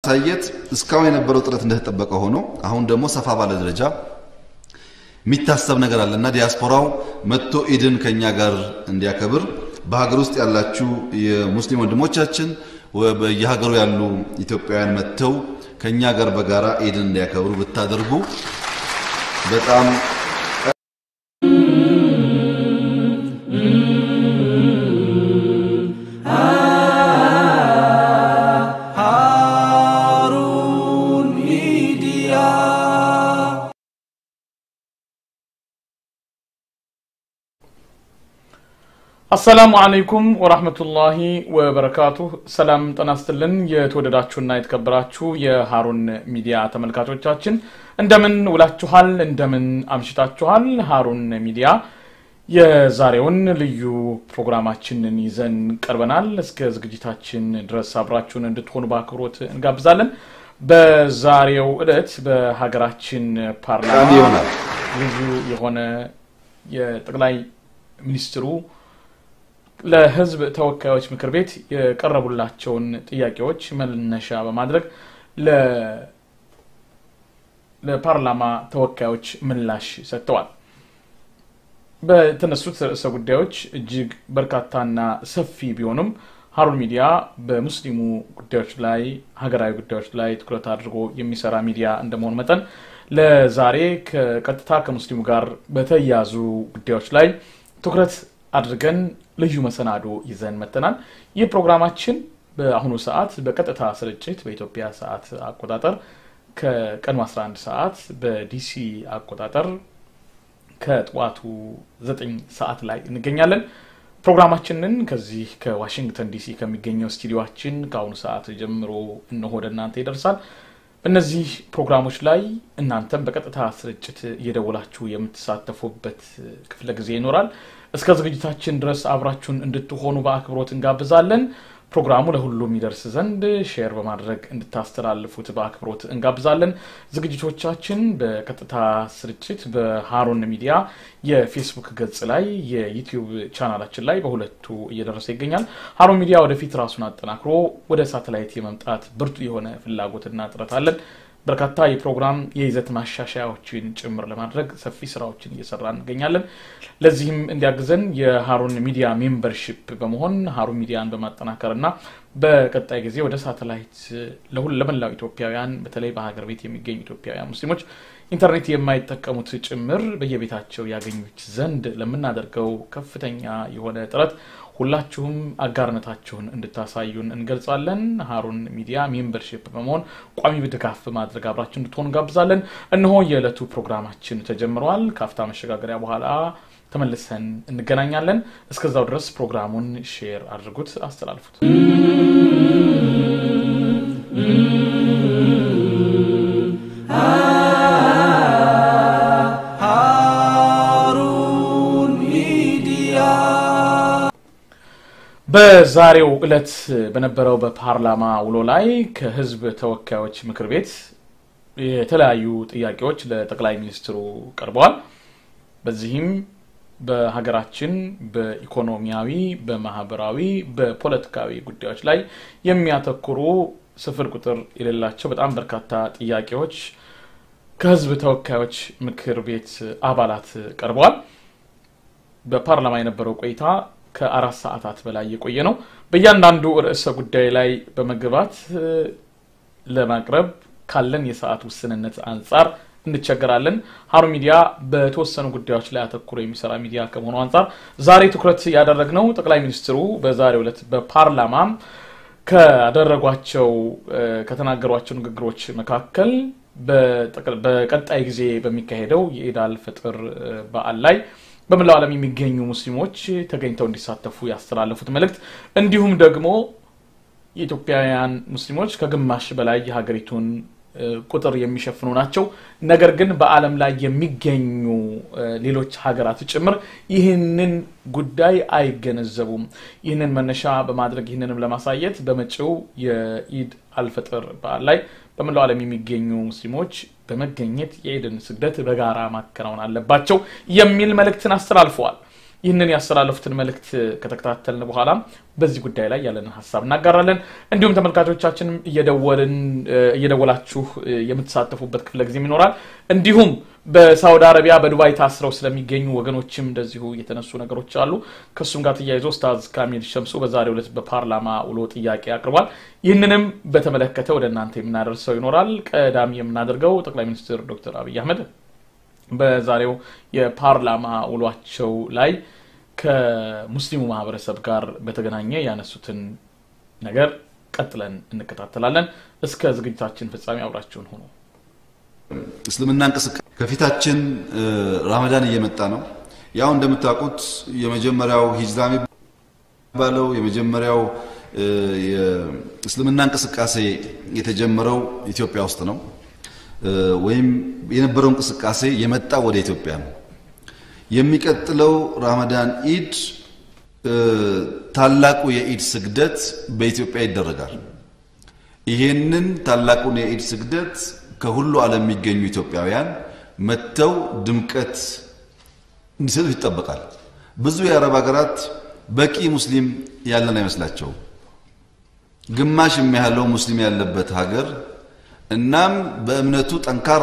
ለማሳየት እስካሁን የነበረው ጥረት እንደተጠበቀ ሆኖ አሁን ደግሞ ሰፋ ባለ ደረጃ የሚታሰብ ነገር አለ እና ዲያስፖራው መጥቶ ኢድን ከኛ ጋር እንዲያከብር በሀገር ውስጥ ያላችሁ የሙስሊም ወንድሞቻችን በየሀገሩ ያሉ ኢትዮጵያውያን መጥተው ከኛ ጋር በጋራ ኢድን እንዲያከብሩ ብታደርጉ በጣም ሃሩን ሚዲያ አሰላሙ አለይኩም ወራህመቱላሂ ወበረካቱህ። ሰላም ጤና ይስጥልን። የተወደዳችሁና የተከበራችሁ የሃሩን ሚዲያ ተመልካቾቻችን እንደምን ውላችኋል? እንደምን አምሽታችኋል? ሃሩን ሚዲያ የዛሬውን ልዩ ፕሮግራማችንን ይዘን ቀርበናል። እስከ ዝግጅታችን ድረስ አብራችሁን እንድትሆኑ በአክብሮት እንጋብዛለን። በዛሬው ዕለት በሀገራችን ፓርላማ ጠቃሚ ይሆናል። ልዩ የሆነ የጠቅላይ ሚኒስትሩ ለሕዝብ ተወካዮች ምክር ቤት የቀረቡላቸውን ጥያቄዎች መነሻ በማድረግ ለ- ለፓርላማ ተወካዮች ምላሽ ሰጥተዋል። በተነሱት ርዕሰ ጉዳዮች እጅግ በርካታና ሰፊ ቢሆኑም ሃሩን ሚዲያ በሙስሊሙ ጉዳዮች ላይ ሀገራዊ ጉዳዮች ላይ ትኩረት አድርጎ የሚሰራ ሚዲያ እንደመሆኑ መጠን ለዛሬ ከቀጥታ ከሙስሊሙ ጋር በተያያዙ ጉዳዮች ላይ ትኩረት አድርገን ልዩ መሰናዶ ይዘን መጥተናል። ይህ ፕሮግራማችን በአሁኑ ሰዓት በቀጥታ ስርጭት በኢትዮጵያ ሰዓት አቆጣጠር ከቀኑ 11 ሰዓት በዲሲ አቆጣጠር ከጠዋቱ 9 ሰዓት ላይ እንገኛለን። ፕሮግራማችንን ከዚህ ከዋሽንግተን ዲሲ ከሚገኘው ስቱዲዮችን ከአሁኑ ሰዓት ጀምሮ እነሆ ወደ እናንተ ይደርሳል። በእነዚህ ፕሮግራሞች ላይ እናንተም በቀጥታ ስርጭት እየደወላችሁ የምትሳተፉበት ክፍለ ጊዜ ይኖራል። እስከ ዝግጅታችን ድረስ አብራችሁን እንድትሆኑ በአክብሮት እንጋብዛለን። ፕሮግራሙ ለሁሉም ይደርስ ዘንድ ሼር በማድረግ እንድታስተላልፉት በአክብሮት እንጋብዛለን። ዝግጅቶቻችን በቀጥታ ስርጭት በሃሩን ሚዲያ የፌስቡክ ገጽ ላይ፣ የዩቲዩብ ቻናላችን ላይ በሁለቱ እየደረሰ ይገኛል። ሃሩን ሚዲያ ወደፊት ራሱን አጠናክሮ ወደ ሳተላይት የመምጣት ብርቱ የሆነ ፍላጎትና ጥረት አለን። በርካታ የፕሮግራም የይዘት ማሻሻያዎችን ጭምር ለማድረግ ሰፊ ስራዎችን እየሰራ እንገኛለን። ለዚህም እንዲያግዘን የሃሩን ሚዲያ ሜምበርሺፕ በመሆን ሃሩን ሚዲያን በማጠናከር እና በቀጣይ ጊዜ ወደ ሳተላይት ለሁሉ ለመላው ኢትዮጵያውያን በተለይ በሀገር ቤት የሚገኙ ኢትዮጵያውያን ሙስሊሞች ኢንተርኔት የማይጠቀሙት ጭምር በየቤታቸው ያገኙት ዘንድ ለምናደርገው ከፍተኛ የሆነ ጥረት ሁላችሁም አጋርነታችሁን እንድታሳዩን እንገልጻለን። ሃሩን ሚዲያ ሜምበርሺፕ በመሆን ቋሚ ድጋፍ በማድረግ አብራችሁ እንድትሆኑ እንጋብዛለን። እነሆ የዕለቱ ፕሮግራማችን ተጀምረዋል። ከአፍታ መሸጋገሪያ በኋላ ተመልሰን እንገናኛለን። እስከዛው ድረስ ፕሮግራሙን ሼር አድርጉት፣ አስተላልፉት። ሃሩን ሚዲያ በዛሬው ዕለት በነበረው በፓርላማ ውሎ ላይ ከህዝብ ተወካዮች ምክር ቤት የተለያዩ ጥያቄዎች ለጠቅላይ ሚኒስትሩ ቀርበዋል። በዚህም በሀገራችን በኢኮኖሚያዊ፣ በማህበራዊ፣ በፖለቲካዊ ጉዳዮች ላይ የሚያተኩሩ ስፍር ቁጥር የሌላቸው በጣም በርካታ ጥያቄዎች ከህዝብ ተወካዮች ምክር ቤት አባላት ቀርበዋል። በፓርላማ የነበረው ቆይታ ከአራት ሰዓታት በላይ የቆየ ነው። በእያንዳንዱ ርዕሰ ጉዳይ ላይ በመግባት እ፣ ለማቅረብ ካለን የሰዓት ውስንነት አንጻር እንቸገራለን። ሃሩን ሚዲያ በተወሰኑ ጉዳዮች ላይ አተኩሮ የሚሰራ ሚዲያ ከመሆኑ አንጻር ዛሬ ትኩረት ያደረግነው ጠቅላይ ሚኒስትሩ በዛሬው ዕለት በፓርላማ ካደረጓቸው እ፣ ከተናገሯቸው ንግግሮች መካከል በጠቅ- በቀጣይ ጊዜ በሚካሄደው የኢድ አል ፈጥር እ፣ በዓል ላይ በመላው ዓለም የሚገኙ ሙስሊሞች ተገኝተው እንዲሳተፉ ያስተላለፉት መልእክት እንዲሁም ደግሞ የኢትዮጵያውያን ሙስሊሞች ከግማሽ በላይ የሀገሪቱን እ፣ ቁጥር የሚሸፍኑ ናቸው። ነገር ግን በዓለም ላይ የሚገኙ እ፣ ሌሎች ሀገራት ጭምር ይህንን ጉዳይ አይገነዘቡም። ይህንን መነሻ በማድረግ ይህንንም ለማሳየት በመጪው የኢድ አልፈጥር በዓል ላይ በመላው ዓለም የሚገኙ ሙስሊሞች በመገኘት የኢድን ስግደት በጋራ ማከናወን አለባቸው የሚል መልእክትን አስተላልፈዋል። ይህንን ያስተላለፉትን መልእክት ከተከታተልን በኋላ በዚህ ጉዳይ ላይ ያለንን ሀሳብ እናጋራለን። እንዲሁም ተመልካቾቻችንም እየደወልን እየደወላችሁ የምትሳተፉበት ክፍለ ጊዜም ይኖራል። እንዲሁም በሳውዲ አረቢያ በዱባይ ታስረው ስለሚገኙ ወገኖችም እንደዚሁ የተነሱ ነገሮች አሉ። ከእሱም ጋር ተያይዞ ኡስታዝ ካሚል ሸምሱ በዛሬው ዕለት በፓርላማ ውሎ ጥያቄ አቅርቧል። ይህንንም በተመለከተ ወደ እናንተ የምናደርሰው ይኖራል። ቀዳሚ የምናደርገው ጠቅላይ ሚኒስትር ዶክተር አብይ አህመድ በዛሬው የፓርላማ ውሏቸው ላይ ከሙስሊሙ ማህበረሰብ ጋር በተገናኘ ያነሱትን ነገር ቀጥለን እንከታተላለን። እስከ ዝግጅታችን ፍጻሜ አብራችሁን ሆኑ። እስልምና እንቅስቃሴ ከፊታችን ራመዳን እየመጣ ነው። ያው እንደምታውቁት የመጀመሪያው ሂጅራ የሚባለው የመጀመሪያው የእስልምና እንቅስቃሴ የተጀመረው ኢትዮጵያ ውስጥ ነው። ወይም የነበረው እንቅስቃሴ የመጣው ወደ ኢትዮጵያ ነው። የሚቀጥለው ራመዳን ኢድ ታላቁ የኢድ ስግደት በኢትዮጵያ ይደረጋል። ይሄንን ታላቁን የኢድ ስግደት ከሁሉ ዓለም የሚገኙ ኢትዮጵያውያን መጥተው ድምቀት እንዲሰጡ ይጠበቃል። ብዙ የአረብ ሀገራት በቂ ሙስሊም ያለን አይመስላቸውም። ግማሽ የሚያህለው ሙስሊም ያለበት ሀገር እናም በእምነቱ ጠንካራ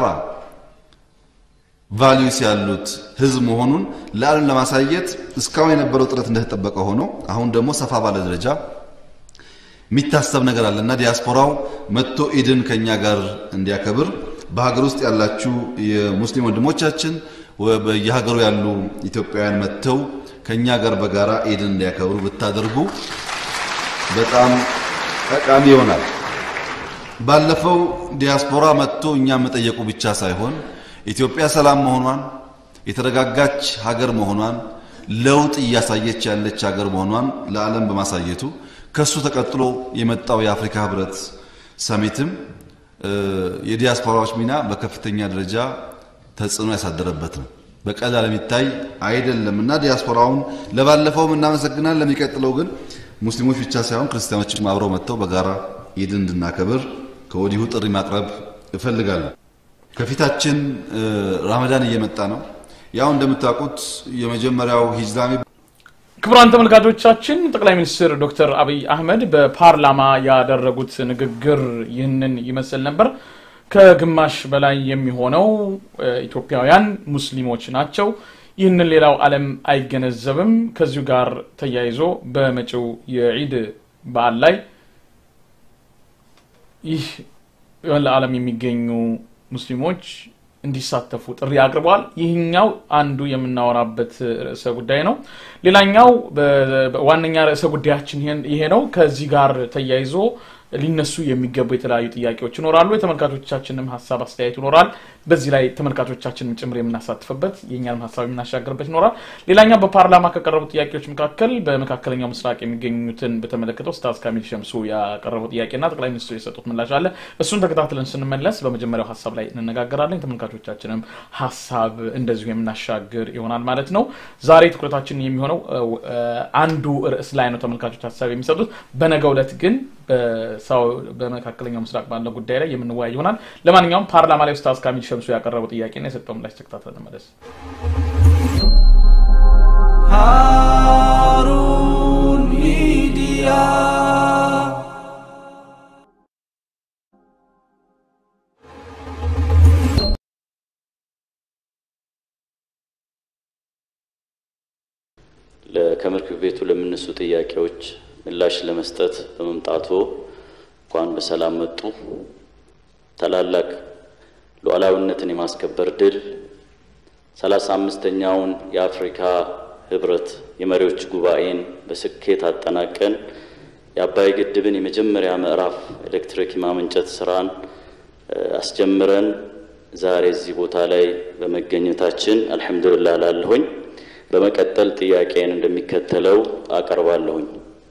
ቫሊዩስ ያሉት ህዝብ መሆኑን ለዓለም ለማሳየት እስካሁን የነበረው ጥረት እንደተጠበቀ ሆኖ አሁን ደግሞ ሰፋ ባለ ደረጃ የሚታሰብ ነገር አለ እና ዲያስፖራው መጥቶ ኢድን ከኛ ጋር እንዲያከብር በሀገር ውስጥ ያላችሁ የሙስሊም ወንድሞቻችን በየሀገሩ ያሉ ኢትዮጵያውያን መጥተው ከኛ ጋር በጋራ ኢድን እንዲያከብሩ ብታደርጉ በጣም ጠቃሚ ይሆናል። ባለፈው ዲያስፖራ መጥቶ እኛ መጠየቁ ብቻ ሳይሆን ኢትዮጵያ ሰላም መሆኗን የተረጋጋች ሀገር መሆኗን ለውጥ እያሳየች ያለች ሀገር መሆኗን ለዓለም በማሳየቱ ከሱ ተቀጥሎ የመጣው የአፍሪካ ህብረት ሰሚትም የዲያስፖራዎች ሚና በከፍተኛ ደረጃ ተጽዕኖ ያሳደረበት ነው። በቀላል የሚታይ አይደለም እና ዲያስፖራውን ለባለፈውም እናመሰግናል። ለሚቀጥለው ግን ሙስሊሞች ብቻ ሳይሆን ክርስቲያኖችም አብረው መጥተው በጋራ ኢድን እንድናከብር ከወዲሁ ጥሪ ማቅረብ እፈልጋለሁ። ከፊታችን ራመዳን እየመጣ ነው። ያው እንደምታውቁት የመጀመሪያው ሂጅራ ክቡራን ተመልካቾቻችን ጠቅላይ ሚኒስትር ዶክተር አብይ አህመድ በፓርላማ ያደረጉት ንግግር ይህንን ይመስል ነበር። ከግማሽ በላይ የሚሆነው ኢትዮጵያውያን ሙስሊሞች ናቸው። ይህንን ሌላው ዓለም አይገነዘብም። ከዚሁ ጋር ተያይዞ በመጪው የዒድ በዓል ላይ ይህ ለዓለም የሚገኙ ሙስሊሞች እንዲሳተፉ ጥሪ አቅርበዋል። ይህኛው አንዱ የምናወራበት ርዕሰ ጉዳይ ነው። ሌላኛው ዋነኛ ርዕሰ ጉዳያችን ይሄ ነው። ከዚህ ጋር ተያይዞ ሊነሱ የሚገቡ የተለያዩ ጥያቄዎች ይኖራሉ። የተመልካቾቻችንም ሀሳብ አስተያየት ይኖራል። በዚህ ላይ ተመልካቾቻችንም ጭምር የምናሳትፍበት የእኛንም ሀሳብ የምናሻገርበት ይኖራል። ሌላኛው በፓርላማ ከቀረቡ ጥያቄዎች መካከል በመካከለኛው ምስራቅ የሚገኙትን በተመለከተ ኡስታዝ ካሚል ሸምሱ ያቀረበው ጥያቄና ጠቅላይ ሚኒስትሩ የሰጡት ምላሽ አለ። እሱን ተከታትለን ስንመለስ በመጀመሪያው ሀሳብ ላይ እንነጋገራለን። ተመልካቾቻችንም ሀሳብ እንደዚሁ የምናሻግር ይሆናል ማለት ነው። ዛሬ ትኩረታችን የሚሆነው አንዱ ርዕስ ላይ ነው ተመልካቾች ሀሳብ የሚሰጡት። በነገው ዕለት ግን በመካከለኛው ምስራቅ ባለው ጉዳይ ላይ የምንወያይ ይሆናል። ለማንኛውም ፓርላማ ላይ ኡስታዝ ካሚል ሸምሱ ያቀረበው ጥያቄና የሰጠው ምላሽ ተከታትለን መለስ ሃሩን ሚዲያ ከምክር ቤቱ ለሚነሱ ጥያቄዎች ምላሽ ለመስጠት በመምጣቱ እንኳን በሰላም መጡ። ታላላቅ ሉዓላዊነትን የማስከበር ድል ሰላሳ አምስተኛውን የአፍሪካ ህብረት የመሪዎች ጉባኤን በስኬት አጠናቀን የአባይ ግድብን የመጀመሪያ ምዕራፍ ኤሌክትሪክ የማመንጨት ስራን አስጀምረን ዛሬ እዚህ ቦታ ላይ በመገኘታችን አልሐምዱሊላህ ላለሁኝ። በመቀጠል ጥያቄን እንደሚከተለው አቀርባለሁኝ።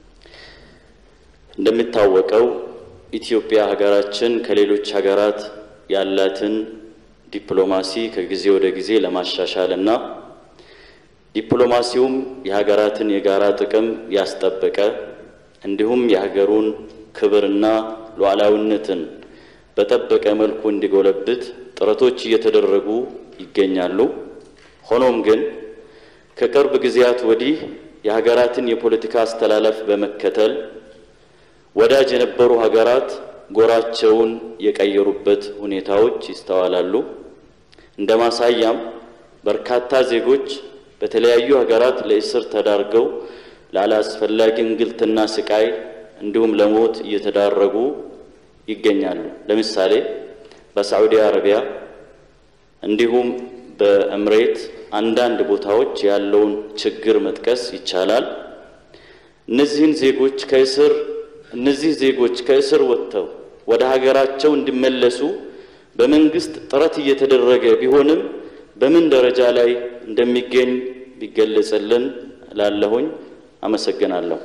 እንደሚታወቀው ኢትዮጵያ ሀገራችን ከሌሎች ሀገራት ያላትን ዲፕሎማሲ ከጊዜ ወደ ጊዜ ለማሻሻል እና ዲፕሎማሲውም የሀገራትን የጋራ ጥቅም ያስጠበቀ እንዲሁም የሀገሩን ክብርና ሉዓላዊነትን በጠበቀ መልኩ እንዲጎለብት ጥረቶች እየተደረጉ ይገኛሉ። ሆኖም ግን ከቅርብ ጊዜያት ወዲህ የሀገራትን የፖለቲካ አስተላለፍ በመከተል ወዳጅ የነበሩ ሀገራት ጎራቸውን የቀየሩበት ሁኔታዎች ይስተዋላሉ። እንደ ማሳያም በርካታ ዜጎች በተለያዩ ሀገራት ለእስር ተዳርገው ላላስፈላጊ እንግልትና ስቃይ እንዲሁም ለሞት እየተዳረጉ ይገኛሉ። ለምሳሌ በሳዑዲ አረቢያ እንዲሁም በእምሬት አንዳንድ ቦታዎች ያለውን ችግር መጥቀስ ይቻላል። እነዚህን ዜጎች ከእስር እነዚህ ዜጎች ከእስር ወጥተው ወደ ሀገራቸው እንዲመለሱ በመንግስት ጥረት እየተደረገ ቢሆንም በምን ደረጃ ላይ እንደሚገኝ ቢገለጽልን ላለሁኝ አመሰግናለሁ።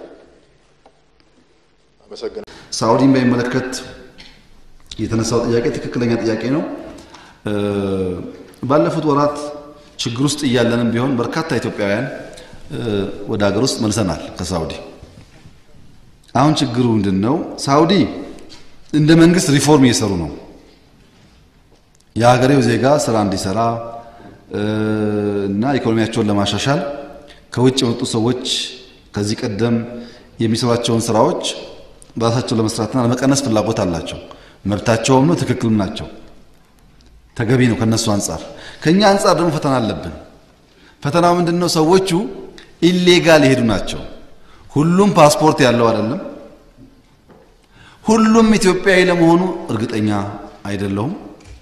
ሳዑዲን በሚመለከት የተነሳው ጥያቄ ትክክለኛ ጥያቄ ነው። ባለፉት ወራት ችግር ውስጥ እያለንም ቢሆን በርካታ ኢትዮጵያውያን ወደ ሀገር ውስጥ መልሰናል ከሳዑዲ። አሁን ችግሩ ምንድን ነው? ሳዑዲ እንደ መንግስት ሪፎርም እየሰሩ ነው። የሀገሬው ዜጋ ስራ እንዲሰራ እና ኢኮኖሚያቸውን ለማሻሻል ከውጭ የመጡ ሰዎች ከዚህ ቀደም የሚሰሯቸውን ስራዎች በራሳቸው ለመስራትና ለመቀነስ ፍላጎት አላቸው። መብታቸውም ነው፣ ትክክልም ናቸው፣ ተገቢ ነው ከነሱ አንጻር። ከኛ አንጻር ደግሞ ፈተና አለብን። ፈተናው ምንድን ነው? ሰዎቹ ኢሌጋል የሄዱ ናቸው። ሁሉም ፓስፖርት ያለው አይደለም። ሁሉም ኢትዮጵያዊ ለመሆኑ እርግጠኛ አይደለሁም።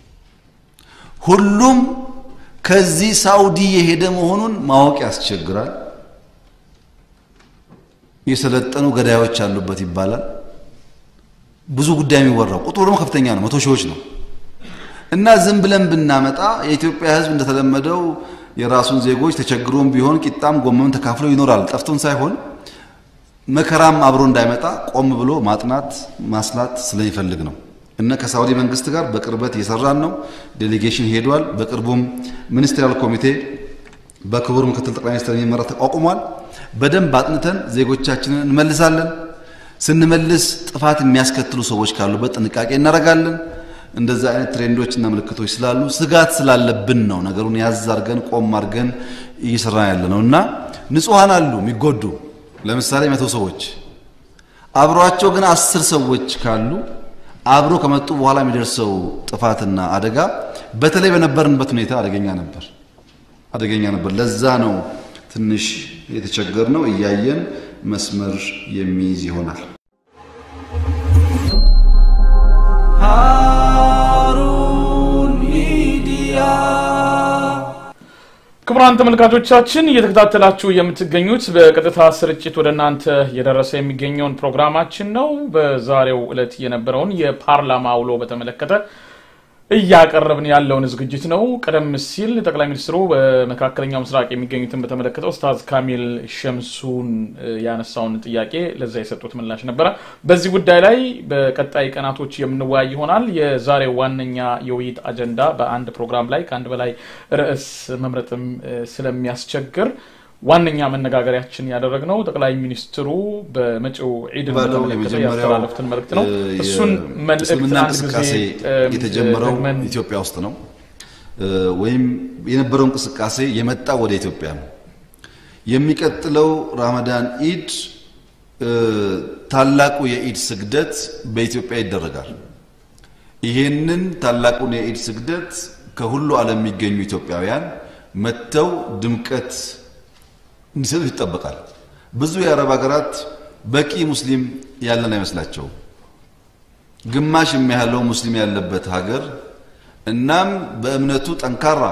ሁሉም ከዚህ ሳውዲ የሄደ መሆኑን ማወቅ ያስቸግራል። የሰለጠኑ ገዳዮች አሉበት ይባላል። ብዙ ጉዳይ የሚወራው ቁጥሩ ደግሞ ከፍተኛ ነው፣ መቶ ሺዎች ነው። እና ዝም ብለን ብናመጣ የኢትዮጵያ ሕዝብ እንደተለመደው የራሱን ዜጎች ተቸግሮም ቢሆን ቂጣም ጎመም ተካፍሎ ይኖራል። ጠፍቶን ሳይሆን መከራም አብሮ እንዳይመጣ ቆም ብሎ ማጥናት ማስላት ስለሚፈልግ ነው። እና ከሳውዲ መንግስት ጋር በቅርበት እየሰራን ነው። ዴሌጌሽን ሄዷል። በቅርቡም ሚኒስትሪያል ኮሚቴ በክቡር ምክትል ጠቅላይ ሚኒስትር የሚመራ ተቋቁሟል። በደንብ አጥንተን ዜጎቻችንን እንመልሳለን። ስንመልስ ጥፋት የሚያስከትሉ ሰዎች ካሉበት ጥንቃቄ እናደርጋለን። እንደዛ አይነት ትሬንዶችና ምልክቶች ስላሉ ስጋት ስላለብን ነው ነገሩን ያዝ አድርገን ቆም አድርገን እየሰራን ያለ ነው እና ንጹሐን አሉ የሚጎዱ ለምሳሌ መቶ ሰዎች አብሯቸው ግን አስር ሰዎች ካሉ አብሮ ከመጡ በኋላ የሚደርሰው ጥፋትና አደጋ በተለይ በነበርንበት ሁኔታ አደገኛ ነበር አደገኛ ነበር። ለዛ ነው ትንሽ የተቸገር ነው። እያየን መስመር የሚይዝ ይሆናል። ሃሩን ሚዲያ ክቡራን ተመልካቾቻችን እየተከታተላችሁ የምትገኙት በቀጥታ ስርጭት ወደ እናንተ እየደረሰ የሚገኘውን ፕሮግራማችን ነው። በዛሬው ዕለት የነበረውን የፓርላማ ውሎ በተመለከተ እያቀረብን ያለውን ዝግጅት ነው። ቀደም ሲል ጠቅላይ ሚኒስትሩ በመካከለኛው ምስራቅ የሚገኙትን በተመለከተ ኡስታዝ ካሚል ሸምሱን ያነሳውን ጥያቄ ለዛ የሰጡት ምላሽ ነበረ። በዚህ ጉዳይ ላይ በቀጣይ ቀናቶች የምንወያይ ይሆናል። የዛሬው ዋነኛ የውይይት አጀንዳ በአንድ ፕሮግራም ላይ ከአንድ በላይ ርዕስ መምረጥም ስለሚያስቸግር ዋነኛ መነጋገሪያችን ያደረግነው ጠቅላይ ሚኒስትሩ በመጪው ዒድን ባለው በተመለከተ የመጀመሪያው ያስተላለፉትን መልእክት ነው። እ እሱን መልእክት የእስልምና አንድ ጊዜ እንቅስቃሴ እም፣ የተጀመረው ደግመን ኢትዮጵያ ውስጥ ነው እ ወይም የነበረው እንቅስቃሴ የመጣው ወደ ኢትዮጵያ ነው። የሚቀጥለው ራመዳን ኢድ እ ታላቁ የኢድ ስግደት በኢትዮጵያ ይደረጋል። ይሄንን ታላቁን የኢድ ስግደት ከሁሉ ዓለም የሚገኙ ኢትዮጵያውያን መጥተው ድምቀት እንዲሰጡ ይጠበቃል። ብዙ የአረብ ሀገራት በቂ ሙስሊም ያለን አይመስላቸውም። ግማሽ የሚያህለው ሙስሊም ያለበት ሀገር እናም በእምነቱ ጠንካራ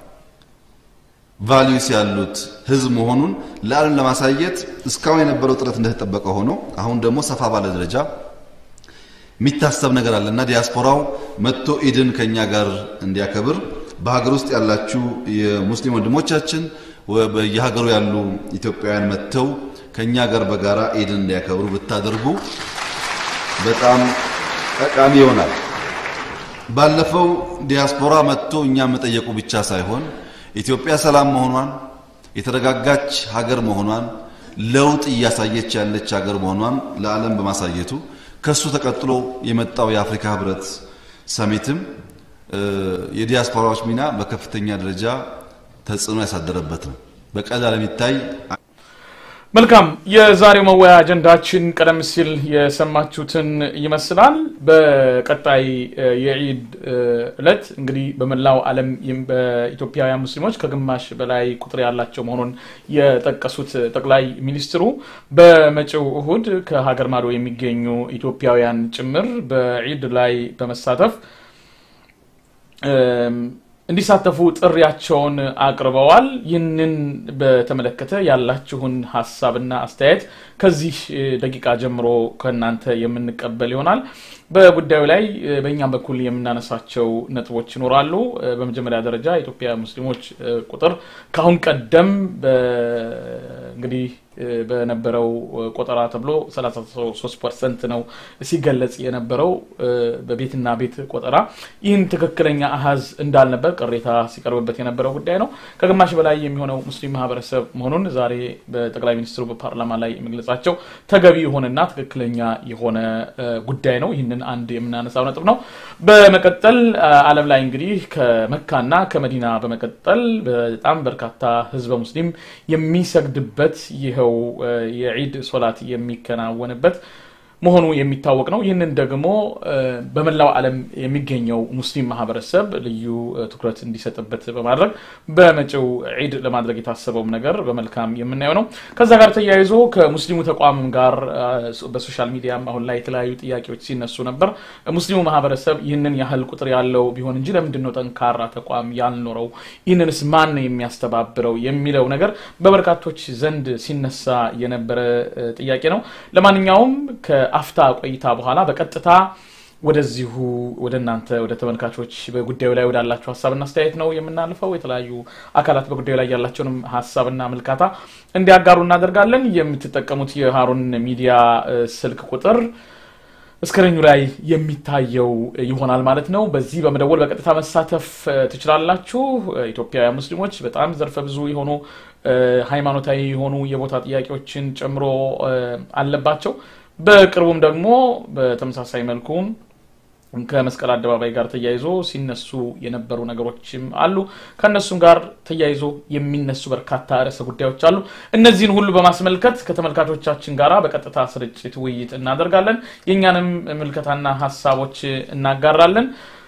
ቫሊዩስ ያሉት ህዝብ መሆኑን ለዓለም ለማሳየት እስካሁን የነበረው ጥረት እንደተጠበቀ ሆኖ አሁን ደግሞ ሰፋ ባለ ደረጃ የሚታሰብ ነገር አለ እና ዲያስፖራው መጥቶ ኢድን ከኛ ጋር እንዲያከብር በሀገር ውስጥ ያላችሁ የሙስሊም ወንድሞቻችን ወ- በየሀገሩ ያሉ ኢትዮጵያውያን መጥተው ከኛ ጋር በጋራ ኢድን እንዲያከብሩ ብታደርጉ በጣም ጠቃሚ ይሆናል። ባለፈው ዲያስፖራ መጥቶ እኛ መጠየቁ ብቻ ሳይሆን ኢትዮጵያ ሰላም መሆኗን የተረጋጋች ሀገር መሆኗን ለውጥ እያሳየች ያለች ሀገር መሆኗን ለዓለም በማሳየቱ ከሱ ተቀጥሎ የመጣው የአፍሪካ ህብረት ሰሚትም እ የዲያስፖራዎች ሚና በከፍተኛ ደረጃ ተጽዕኖ ያሳደረበት ነው። በቀላል የሚታይ መልካም የዛሬው መወያ አጀንዳችን ቀደም ሲል የሰማችሁትን ይመስላል። በቀጣይ የዒድ እለት እንግዲህ በመላው ዓለም በኢትዮጵያውያን ሙስሊሞች ከግማሽ በላይ ቁጥር ያላቸው መሆኑን የጠቀሱት ጠቅላይ ሚኒስትሩ በመጪው እሁድ ከሀገር ማዶ የሚገኙ ኢትዮጵያውያን ጭምር በዒድ ላይ በመሳተፍ እንዲሳተፉ ጥሪያቸውን አቅርበዋል። ይህንን በተመለከተ ያላችሁን ሀሳብና አስተያየት ከዚህ ደቂቃ ጀምሮ ከእናንተ የምንቀበል ይሆናል። በጉዳዩ ላይ በእኛም በኩል የምናነሳቸው ነጥቦች ይኖራሉ። በመጀመሪያ ደረጃ የኢትዮጵያ ሙስሊሞች ቁጥር ከአሁን ቀደም እንግዲህ በነበረው ቆጠራ ተብሎ 33 ፐርሰንት ነው ሲገለጽ የነበረው በቤትና ቤት ቆጠራ። ይህን ትክክለኛ አሃዝ እንዳልነበር ቅሬታ ሲቀርብበት የነበረው ጉዳይ ነው። ከግማሽ በላይ የሚሆነው ሙስሊም ማህበረሰብ መሆኑን ዛሬ በጠቅላይ ሚኒስትሩ በፓርላማ ላይ መግለጻቸው ተገቢ የሆነና ትክክለኛ የሆነ ጉዳይ ነው። ይህንን አንድ የምናነሳው ነጥብ ነው። በመቀጠል ዓለም ላይ እንግዲህ ከመካና ከመዲና በመቀጠል በጣም በርካታ ህዝበ ሙስሊም የሚሰግድበት ይኸው የዒድ ሶላት የሚከናወንበት መሆኑ የሚታወቅ ነው። ይህንን ደግሞ በመላው ዓለም የሚገኘው ሙስሊም ማህበረሰብ ልዩ ትኩረት እንዲሰጥበት በማድረግ በመጪው ዒድ ለማድረግ የታሰበውም ነገር በመልካም የምናየው ነው። ከዛ ጋር ተያይዞ ከሙስሊሙ ተቋም ጋር በሶሻል ሚዲያም አሁን ላይ የተለያዩ ጥያቄዎች ሲነሱ ነበር። ሙስሊሙ ማህበረሰብ ይህንን ያህል ቁጥር ያለው ቢሆን እንጂ ለምንድን ነው ጠንካራ ተቋም ያልኖረው? ይህንንስ ማን ነው የሚያስተባብረው? የሚለው ነገር በበርካቶች ዘንድ ሲነሳ የነበረ ጥያቄ ነው። ለማንኛውም አፍታ ቆይታ በኋላ በቀጥታ ወደዚሁ ወደ እናንተ ወደ ተመልካቾች በጉዳዩ ላይ ወዳላችሁ ሀሳብና አስተያየት ነው የምናልፈው። የተለያዩ አካላት በጉዳዩ ላይ ያላቸውንም ሀሳብና ምልካታ እንዲያጋሩ እናደርጋለን። የምትጠቀሙት የሀሩን ሚዲያ ስልክ ቁጥር እስክሪኑ ላይ የሚታየው ይሆናል ማለት ነው። በዚህ በመደወል በቀጥታ መሳተፍ ትችላላችሁ። ኢትዮጵያውያን ሙስሊሞች በጣም ዘርፈ ብዙ የሆኑ ሃይማኖታዊ የሆኑ የቦታ ጥያቄዎችን ጨምሮ አለባቸው። በቅርቡም ደግሞ በተመሳሳይ መልኩ ከመስቀል አደባባይ ጋር ተያይዞ ሲነሱ የነበሩ ነገሮችም አሉ። ከእነሱም ጋር ተያይዞ የሚነሱ በርካታ ርዕሰ ጉዳዮች አሉ። እነዚህን ሁሉ በማስመልከት ከተመልካቾቻችን ጋር በቀጥታ ስርጭት ውይይት እናደርጋለን። የእኛንም ምልከታና ሀሳቦች እናጋራለን።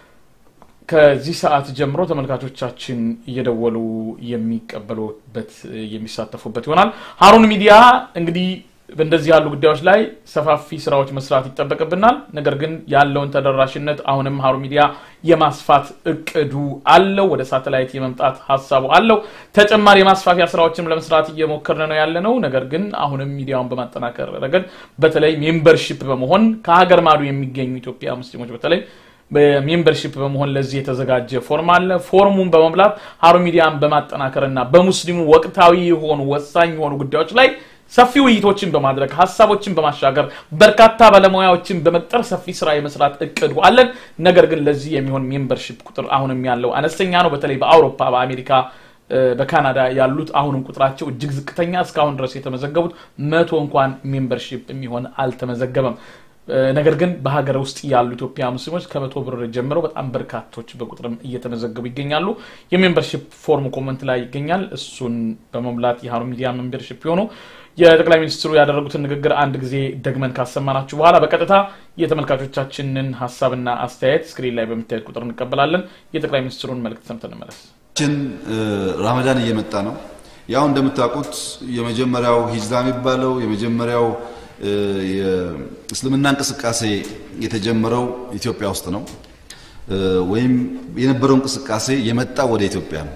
ከዚህ ሰዓት ጀምሮ ተመልካቾቻችን እየደወሉ የሚቀበሉበት የሚሳተፉበት ይሆናል። ሀሩን ሚዲያ እንግዲህ በእንደዚህ ያሉ ጉዳዮች ላይ ሰፋፊ ስራዎች መስራት ይጠበቅብናል። ነገር ግን ያለውን ተደራሽነት አሁንም ሀሩን ሚዲያ የማስፋት እቅዱ አለው። ወደ ሳተላይት የመምጣት ሀሳቡ አለው። ተጨማሪ የማስፋፊያ ስራዎችንም ለመስራት እየሞከርን ነው ያለ ነው። ነገር ግን አሁንም ሚዲያውን በማጠናከር ረገድ በተለይ ሜምበርሺፕ በመሆን ከሀገር ማዶ የሚገኙ ኢትዮጵያ ሙስሊሞች በተለይ በሜምበርሺፕ በመሆን ለዚህ የተዘጋጀ ፎርም አለ። ፎርሙን በመብላት ሀሩን ሚዲያን በማጠናከር እና በሙስሊሙ ወቅታዊ የሆኑ ወሳኝ የሆኑ ጉዳዮች ላይ ሰፊ ውይይቶችን በማድረግ ሀሳቦችን በማሻገር በርካታ ባለሙያዎችን በመቅጠር ሰፊ ስራ የመስራት እቅዱ አለን። ነገር ግን ለዚህ የሚሆን ሜምበርሺፕ ቁጥር አሁንም ያለው አነስተኛ ነው። በተለይ በአውሮፓ፣ በአሜሪካ፣ በካናዳ ያሉት አሁንም ቁጥራቸው እጅግ ዝቅተኛ እስካሁን ድረስ የተመዘገቡት መቶ እንኳን ሜምበርሺፕ የሚሆን አልተመዘገበም። ነገር ግን በሀገር ውስጥ ያሉ ኢትዮጵያ ሙስሊሞች ከመቶ ብር ጀምረው በጣም በርካቶች በቁጥርም እየተመዘገቡ ይገኛሉ። የሜምበርሺፕ ፎርም ኮመንት ላይ ይገኛል። እሱን በመሙላት የሀሩን ሚዲያ ሜምበርሺፕ የሆኑ የጠቅላይ ሚኒስትሩ ያደረጉትን ንግግር አንድ ጊዜ ደግመን ካሰማናችሁ በኋላ በቀጥታ የተመልካቾቻችንን ሀሳብና አስተያየት ስክሪን ላይ በሚታየት ቁጥር እንቀበላለን። የጠቅላይ ሚኒስትሩን መልእክት ሰምተን እንመለስ። ችን ራመዳን እየመጣ ነው። ያው እንደምታውቁት የመጀመሪያው ሂጅራ የሚባለው የመጀመሪያው የእስልምና እንቅስቃሴ የተጀመረው ኢትዮጵያ ውስጥ ነው። ወይም የነበረው እንቅስቃሴ የመጣው ወደ ኢትዮጵያ ነው።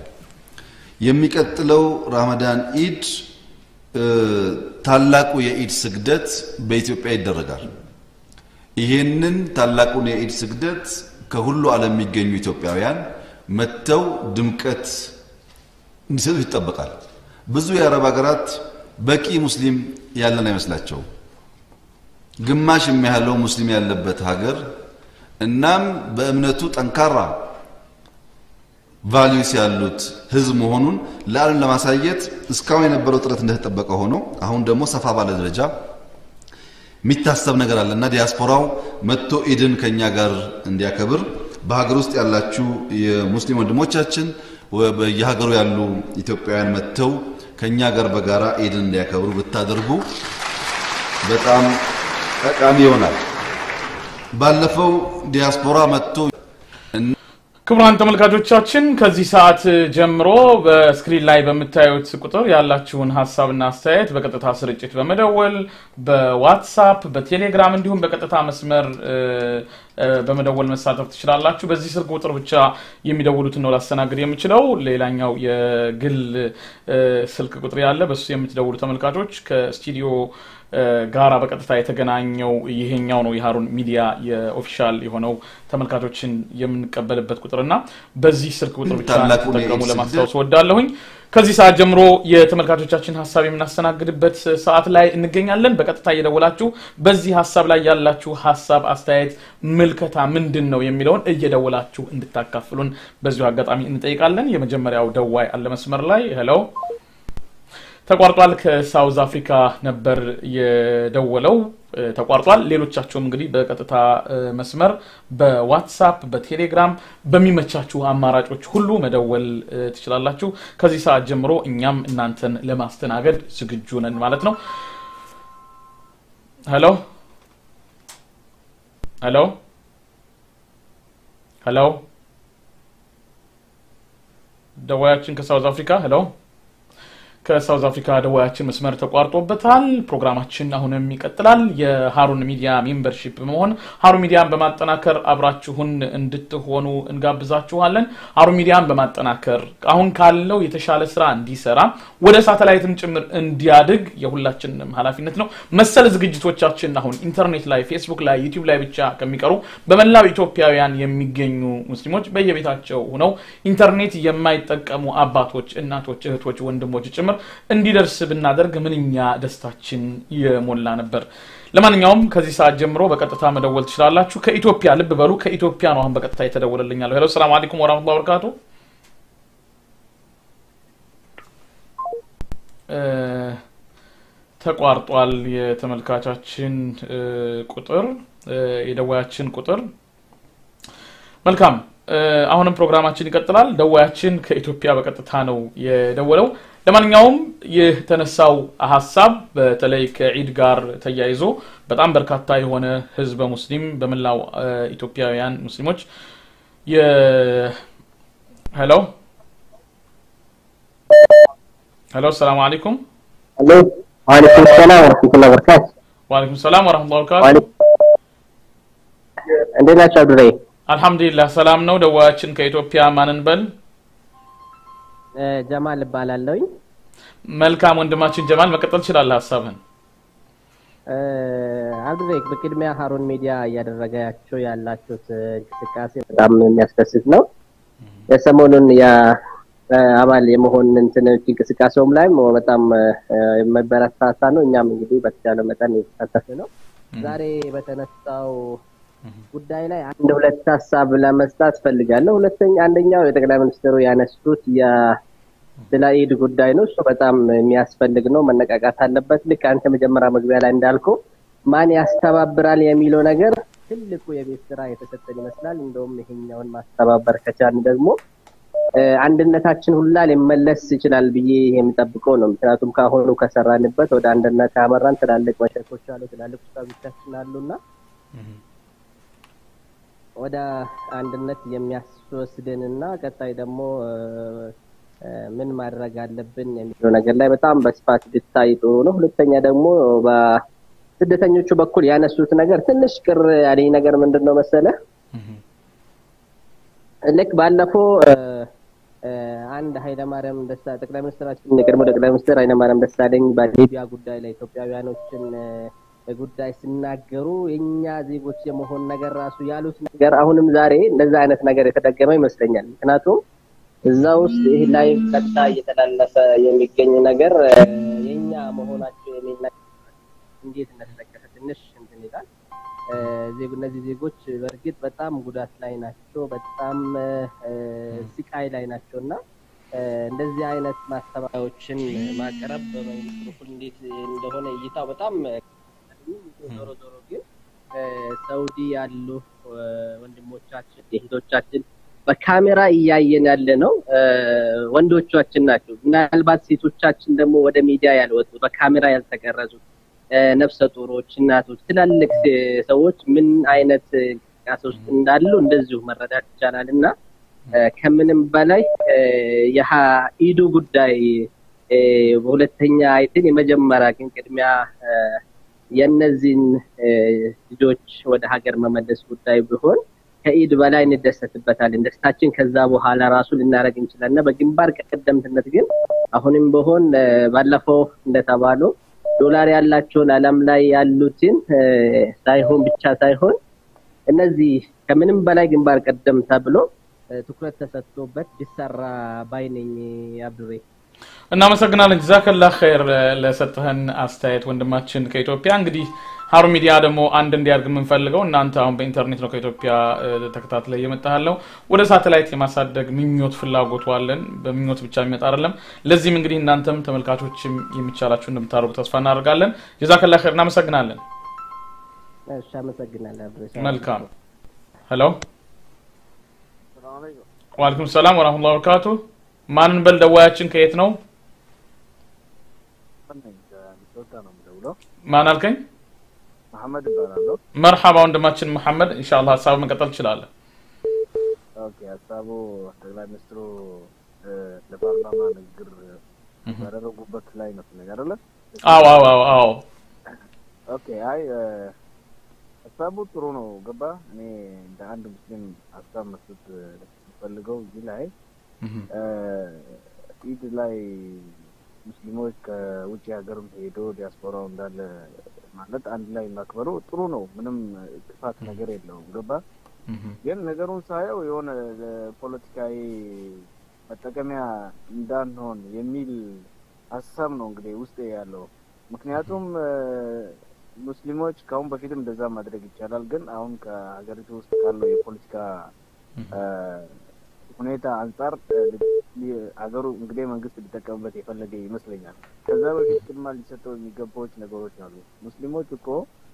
የሚቀጥለው ራመዳን ኢድ ታላቁ የኢድ ስግደት በኢትዮጵያ ይደረጋል። ይሄንን ታላቁን የኢድ ስግደት ከሁሉ ዓለም የሚገኙ ኢትዮጵያውያን መጥተው ድምቀት እንዲሰጡ ይጠበቃል። ብዙ የአረብ ሀገራት በቂ ሙስሊም ያለን አይመስላቸውም። ግማሽ የሚያህለው ሙስሊም ያለበት ሀገር እናም በእምነቱ ጠንካራ ቫሊዩስ ያሉት ህዝብ መሆኑን ለዓለም ለማሳየት እስካሁን የነበረው ጥረት እንደተጠበቀ ሆኖ አሁን ደግሞ ሰፋ ባለ ደረጃ የሚታሰብ ነገር አለ እና ዲያስፖራው መጥቶ ኢድን ከኛ ጋር እንዲያከብር በሀገር ውስጥ ያላችሁ የሙስሊም ወንድሞቻችን በየሀገሩ ያሉ ኢትዮጵያውያን መጥተው ከኛ ጋር በጋራ ኢድን እንዲያከብሩ ብታደርጉ በጣም ጠቃሚ ይሆናል። ባለፈው ዲያስፖራ መጥቶ ክቡራን ተመልካቾቻችን ከዚህ ሰዓት ጀምሮ በስክሪን ላይ በምታዩት ቁጥር ያላችሁን ሀሳብና አስተያየት በቀጥታ ስርጭት በመደወል በዋትሳፕ፣ በቴሌግራም እንዲሁም በቀጥታ መስመር በመደወል መሳተፍ ትችላላችሁ። በዚህ ስልክ ቁጥር ብቻ የሚደውሉትን ነው ላስተናግድ የምችለው። ሌላኛው የግል ስልክ ቁጥር ያለ በሱ የምትደውሉ ተመልካቾች ከስቱዲዮ ጋራ በቀጥታ የተገናኘው ይሄኛው ነው የሀሩን ሚዲያ የኦፊሻል የሆነው ተመልካቾችን የምንቀበልበት ቁጥርና በዚህ ስልክ ቁጥር ብቻ ተጠቀሙ ለማስታወስ ወዳለሁኝ። ከዚህ ሰዓት ጀምሮ የተመልካቾቻችን ሀሳብ የምናስተናግድበት ሰዓት ላይ እንገኛለን። በቀጥታ እየደወላችሁ በዚህ ሀሳብ ላይ ያላችሁ ሀሳብ፣ አስተያየት፣ ምልከታ ምንድን ነው የሚለውን እየደወላችሁ እንድታካፍሉን በዚሁ አጋጣሚ እንጠይቃለን። የመጀመሪያው ደዋይ አለ መስመር ላይ ሄሎ ተቋርጧል። ከሳውዝ አፍሪካ ነበር የደወለው ተቋርጧል። ሌሎቻቸውም እንግዲህ በቀጥታ መስመር በዋትሳፕ በቴሌግራም በሚመቻችሁ አማራጮች ሁሉ መደወል ትችላላችሁ። ከዚህ ሰዓት ጀምሮ እኛም እናንተን ለማስተናገድ ዝግጁ ነን ማለት ነው። ሄሎ ሄሎ ሄሎ ደዋያችን ከሳውዝ አፍሪካ ሄሎ ከሳውዝ አፍሪካ ደዋያችን መስመር ተቋርጦበታል። ፕሮግራማችን አሁንም ይቀጥላል። የሀሩን ሚዲያ ሜምበርሺፕ በመሆን ሀሩን ሚዲያን በማጠናከር አብራችሁን እንድትሆኑ እንጋብዛችኋለን። ሀሩን ሚዲያን በማጠናከር አሁን ካለው የተሻለ ስራ እንዲሰራ ወደ ሳተላይትም ጭምር እንዲያድግ የሁላችንም ኃላፊነት ነው። መሰል ዝግጅቶቻችን አሁን ኢንተርኔት ላይ፣ ፌስቡክ ላይ፣ ዩቲዩብ ላይ ብቻ ከሚቀሩ በመላው ኢትዮጵያውያን የሚገኙ ሙስሊሞች በየቤታቸው ሆነው ኢንተርኔት የማይጠቀሙ አባቶች፣ እናቶች፣ እህቶች፣ ወንድሞች ጭምር እንዲደርስ ብናደርግ ምንኛ ደስታችን የሞላ ነበር። ለማንኛውም ከዚህ ሰዓት ጀምሮ በቀጥታ መደወል ትችላላችሁ። ከኢትዮጵያ ልብ በሉ፣ ከኢትዮጵያ ነው አሁን በቀጥታ የተደወለልኛለሁ። ሄሎ፣ ሰላም አለይኩም ወራህመቱላሂ ወበረካቱ። ተቋርጧል የተመልካቻችን ቁጥር የደዋያችን ቁጥር። መልካም አሁንም ፕሮግራማችን ይቀጥላል። ደዋያችን ከኢትዮጵያ በቀጥታ ነው የደወለው። ለማንኛውም ይህ የተነሳው ሀሳብ በተለይ ከዒድ ጋር ተያይዞ በጣም በርካታ የሆነ ህዝበ ሙስሊም በመላው ኢትዮጵያውያን ሙስሊሞች ሄሎ ሄሎ፣ ሰላም አለይኩም። ሄሎ፣ ወአለይኩም ሰላም ወረህመቱላሂ ወበረካቱ። ወአለይኩም ሰላም ወረህመቱላሂ ወበረካቱ። እንዴት ናቸው አብዱራሂም? አልሐምዱሊላህ ሰላም ነው። ደዋያችን ከኢትዮጵያ ማንን በል ጀማል እባላለሁኝ። መልካም ወንድማችን ጀማል መቀጠል ትችላለህ ሀሳብህን። አብዱራሂም በቅድሚያ ሀሩን ሚዲያ እያደረጋቸው ያላችሁት እንቅስቃሴ በጣም የሚያስደስት ነው። የሰሞኑን የአባል የመሆን እንትኖች እንቅስቃሴውም ላይም በጣም የመበረታታ ነው። እኛም እንግዲህ በተቻለ መጠን የተሳተፍ ነው። ዛሬ በተነሳው ጉዳይ ላይ አንድ ሁለት ሀሳብ ለመስጣት ፈልጋለሁ። ሁለተኛ አንደኛው የጠቅላይ ሚኒስትሩ ያነሱት ስለ ኢድ ጉዳይ ነው። እሱ በጣም የሚያስፈልግ ነው፣ መነቃቃት አለበት። ልክ አንተ መጀመሪያ መግቢያ ላይ እንዳልከው ማን ያስተባብራል የሚለው ነገር ትልቁ የቤት ስራ የተሰጠን ይመስላል። እንደውም ይሄኛውን ማስተባበር ከቻልን ደግሞ አንድነታችን ሁላ ሊመለስ ይችላል ብዬ የምጠብቀው ነው። ምክንያቱም ከአሁኑ ከሰራንበት ወደ አንድነት ካመራን ትላልቅ መሸኮች አሉ፣ ትላልቅ ውሳቶቻችን አሉና ወደ አንድነት የሚያስወስድንና ቀጣይ ደግሞ ምን ማድረግ አለብን የሚለው ነገር ላይ በጣም በስፋት ብታይ ጥሩ ነው። ሁለተኛ ደግሞ በስደተኞቹ በኩል ያነሱት ነገር ትንሽ ቅር ያለኝ ነገር ምንድን ነው መሰለ፣ ልክ ባለፈው አንድ ኃይለማርያም ደስታ ጠቅላይ ሚኒስትራችን የቀድሞ ጠቅላይ ሚኒስትር ኃይለማርያም ደሳለኝ በሊቢያ ጉዳይ ላይ ኢትዮጵያውያኖችን ጉዳይ ሲናገሩ የእኛ ዜጎች የመሆን ነገር ራሱ ያሉት ነገር አሁንም ዛሬ እንደዛ አይነት ነገር የተደገመ ይመስለኛል። ምክንያቱም እዛ ውስጥ ይህ ላይ ቀጥታ እየተላለፈ የሚገኝ ነገር የእኛ መሆናቸው የሚል ነገር እንዴት እንደተጠቀሰ ትንሽ እንትን ይላል። እነዚህ ዜጎች በእርግጥ በጣም ጉዳት ላይ ናቸው፣ በጣም ስቃይ ላይ ናቸው እና እንደዚህ አይነት ማስተባበያዎችን ማቅረብ በመንግስት በኩል እንዴት እንደሆነ እይታው በጣም ዞሮ ዞሮ ግን ሳውዲ ያሉ ወንድሞቻችን እህቶቻችን በካሜራ እያየን ያለ ነው ወንዶቻችን ናቸው። ምናልባት ሴቶቻችን ደግሞ ወደ ሚዲያ ያልወጡ በካሜራ ያልተቀረጹ ነፍሰ ጡሮች፣ እናቶች፣ ትላልቅ ሰዎች ምን አይነት እንቅስቃሴ ውስጥ እንዳሉ እንደዚሁ መረዳት ይቻላል እና ከምንም በላይ የኢዱ ጉዳይ በሁለተኛ አይትን የመጀመሪያ ግን ቅድሚያ የእነዚህን ልጆች ወደ ሀገር መመለስ ጉዳይ ቢሆን ከኢድ በላይ እንደሰትበታለን። ደስታችን ከዛ በኋላ ራሱ ልናደርግ እንችላለን እና በግንባር ቀደምትነት ግን አሁንም ቢሆን ባለፈው እንደተባለው ዶላር ያላቸውን ዓለም ላይ ያሉትን ሳይሆን ብቻ ሳይሆን እነዚህ ከምንም በላይ ግንባር ቀደም ተብሎ ትኩረት ተሰጥቶበት ቢሰራ ባይ ነኝ። አብዱሬ እናመሰግናለን። ጀዛከላ ኸይር ለሰጠህን አስተያየት ወንድማችን ከኢትዮጵያ። እንግዲህ ሀሩን ሚዲያ ደግሞ አንድ እንዲያድግ የምንፈልገው እናንተ አሁን በኢንተርኔት ነው ከኢትዮጵያ ተከታትለ እየመጣ ያለው ወደ ሳተላይት የማሳደግ ምኞት ፍላጎቱ አለን። በምኞት ብቻ የሚመጣ አይደለም። ለዚህም እንግዲህ እናንተም ተመልካቾችም የሚቻላችሁ እንደምታደርጉ ተስፋ እናደርጋለን። ጀዛከላ ኸይር እናመሰግናለን። እሺ፣ አመሰግናለሁ። መልካም ሄሎ፣ ዋለይኩም ሰላም ወራህመቱላሂ ወበረካቱ። ማንን በል ደዋያችን ከየት ነው? ማን አልከኝ? መሐመድ እባላለሁ። መርሐባ ወንድማችን መሐመድ፣ ኢንሻአላህ ሀሳብ መቀጠል ትችላለህ። ኦኬ፣ ሀሳቡ ጠቅላይ ሚኒስትሩ ለፓርላማ ንግግር ባደረጉበት ላይ ነው አይደለ? አዎ አዎ አዎ አዎ። ኦኬ፣ አይ ሀሳቡ ጥሩ ነው። ገባ እኔ እንደ አንድ ሙስሊም ሀሳብ መስጠት ፈልገው እዚህ ላይ ኢድ ላይ ሙስሊሞች ከውጭ ሀገርም ሄዶ ዲያስፖራው እንዳለ ማለት አንድ ላይ ማክበሩ ጥሩ ነው። ምንም ክፋት ነገር የለውም። ገባ ግን ነገሩን ሳየው የሆነ ፖለቲካዊ መጠቀሚያ እንዳንሆን የሚል ሀሳብ ነው እንግዲህ ውስጤ ያለው። ምክንያቱም ሙስሊሞች ከአሁን በፊትም እንደዛ ማድረግ ይቻላል። ግን አሁን ከሀገሪቱ ውስጥ ካለው የፖለቲካ ሁኔታ አንጻር ሀገሩ እንግዲህ መንግስት ሊጠቀምበት የፈለገ ይመስለኛል። ከዛ በፊት ቅድማ ሊሰጠው የሚገባዎች ነገሮች አሉ። ሙስሊሞች እኮ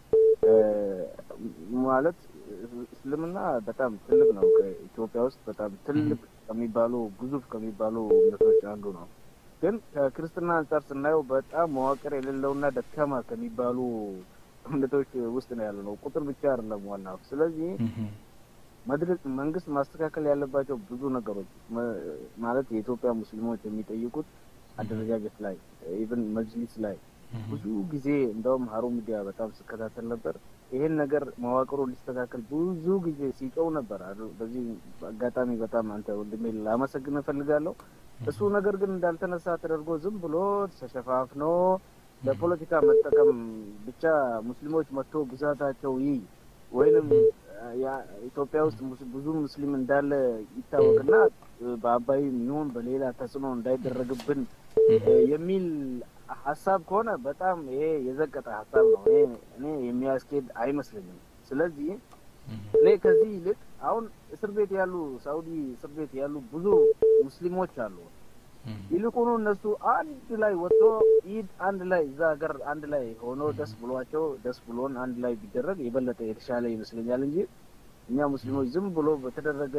ማለት እስልምና በጣም ትልቅ ነው። ከኢትዮጵያ ውስጥ በጣም ትልቅ ከሚባሉ ግዙፍ ከሚባሉ እምነቶች አንዱ ነው። ግን ከክርስትና አንጻር ስናየው በጣም መዋቅር የሌለውና ደካማ ከሚባሉ እምነቶች ውስጥ ነው ያለ ነው። ቁጥር ብቻ አይደለም ዋናው። ስለዚህ መድረክ መንግስት ማስተካከል ያለባቸው ብዙ ነገሮች ማለት የኢትዮጵያ ሙስሊሞች የሚጠይቁት አደረጃጀት ላይ ኢቭን መጅሊስ ላይ ብዙ ጊዜ እንደውም ሀሩን ሚዲያ በጣም ስከታተል ነበር። ይሄን ነገር መዋቅሩ ሊስተካከል ብዙ ጊዜ ሲጮው ነበር። በዚህ አጋጣሚ በጣም አንተ ወንድሜ ላመሰግን እፈልጋለሁ። እሱ ነገር ግን እንዳልተነሳ ተደርጎ ዝም ብሎ ተሸፋፍኖ ለፖለቲካ መጠቀም ብቻ ሙስሊሞች መጥቶ ብዛታቸው ይይ ወይንም ኢትዮጵያ ውስጥ ብዙ ሙስሊም እንዳለ ይታወቅና በአባይም ይሁን በሌላ ተጽዕኖ እንዳይደረግብን የሚል ሀሳብ ከሆነ በጣም ይሄ የዘቀጠ ሀሳብ ነው። እኔ የሚያስኬድ አይመስለኝም። ስለዚህ እኔ ከዚህ ይልቅ አሁን እስር ቤት ያሉ ሳውዲ እስር ቤት ያሉ ብዙ ሙስሊሞች አሉ። ይልቁኑ እነሱ አንድ ላይ ወጥቶ ኢድ አንድ ላይ እዛ ሀገር አንድ ላይ ሆኖ ደስ ብሏቸው ደስ ብሎን አንድ ላይ ቢደረግ የበለጠ የተሻለ ይመስለኛል እንጂ እኛ ሙስሊሞች ዝም ብሎ በተደረገ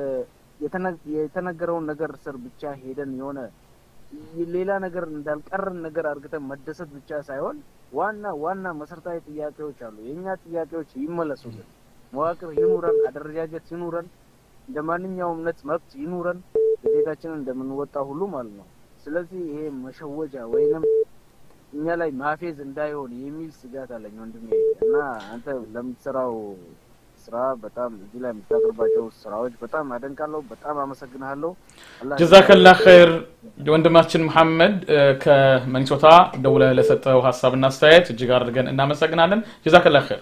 የተነገረውን ነገር ስር ብቻ ሄደን የሆነ ሌላ ነገር እንዳልቀረን ነገር አድርገን መደሰት ብቻ ሳይሆን ዋና ዋና መሰረታዊ ጥያቄዎች አሉ። የእኛ ጥያቄዎች ይመለሱልን። መዋቅር ይኑረን፣ አደረጃጀት ይኑረን፣ እንደ ማንኛውም እምነት መብት ይኑረን፣ ግዴታችንን እንደምንወጣ ሁሉ ማለት ነው። ስለዚህ ይሄ መሸወጃ ወይንም እኛ ላይ ማፌዝ እንዳይሆን የሚል ስጋት አለኝ ወንድሜ እና አንተ ለምትሰራው ስራ በጣም እዚህ ላይ የምታቀርባቸው ስራዎች በጣም አደንቃለሁ። በጣም አመሰግንሃለሁ። ጀዛከላ ኸይር ወንድማችን መሐመድ ከመኒሶታ ደውለህ ለሰጠው ሀሳብና አስተያየት እጅግ አድርገን እናመሰግናለን። ጀዛከላ ኸይር።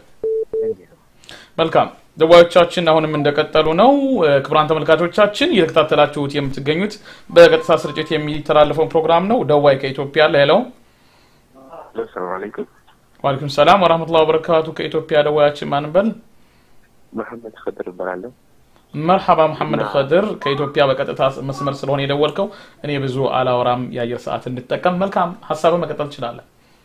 መልካም ደዋዮቻችን አሁንም እንደቀጠሉ ነው። ክቡራን ተመልካቾቻችን እየተከታተላችሁት የምትገኙት በቀጥታ ስርጭት የሚተላለፈውን ፕሮግራም ነው። ደዋይ ከኢትዮጵያ ሌላው ሰላም አለይኩም። ዋለይኩም ሰላም ወራህመቱላሂ ወበረካቱ። ከኢትዮጵያ ደዋያችን ማንበል መሐመድ ከድር እባላለሁ። መርሐባ መሐመድ ከድር ከኢትዮጵያ በቀጥታ መስመር ስለሆነ የደወልከው እኔ ብዙ አላወራም፣ የአየር ሰዓት እንድጠቀም። መልካም ሀሳብን መቀጠል ትችላለህ።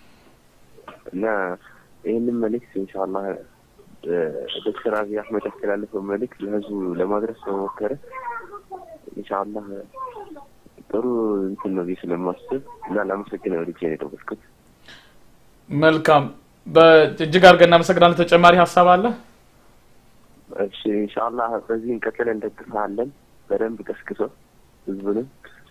እና ይህንን መልእክት ኢንሻአላህ ዶክተር አብይ አህመድ ያስተላለፈው መልእክት ለህዝቡ ለማድረስ በሞከረ ኢንሻአላህ ጥሩ እንትን ነው ብዬ ስለማስብ እና ላመሰግነው ልጄ ነው የደወልኩት። መልካም በእጅግ አድርገን እናመሰግናለን። ተጨማሪ ሀሳብ አለ? እሺ ኢንሻአላህ በዚህ እንቀጥል እንደግፋለን። በደንብ ቀስቅሶ ህዝቡንም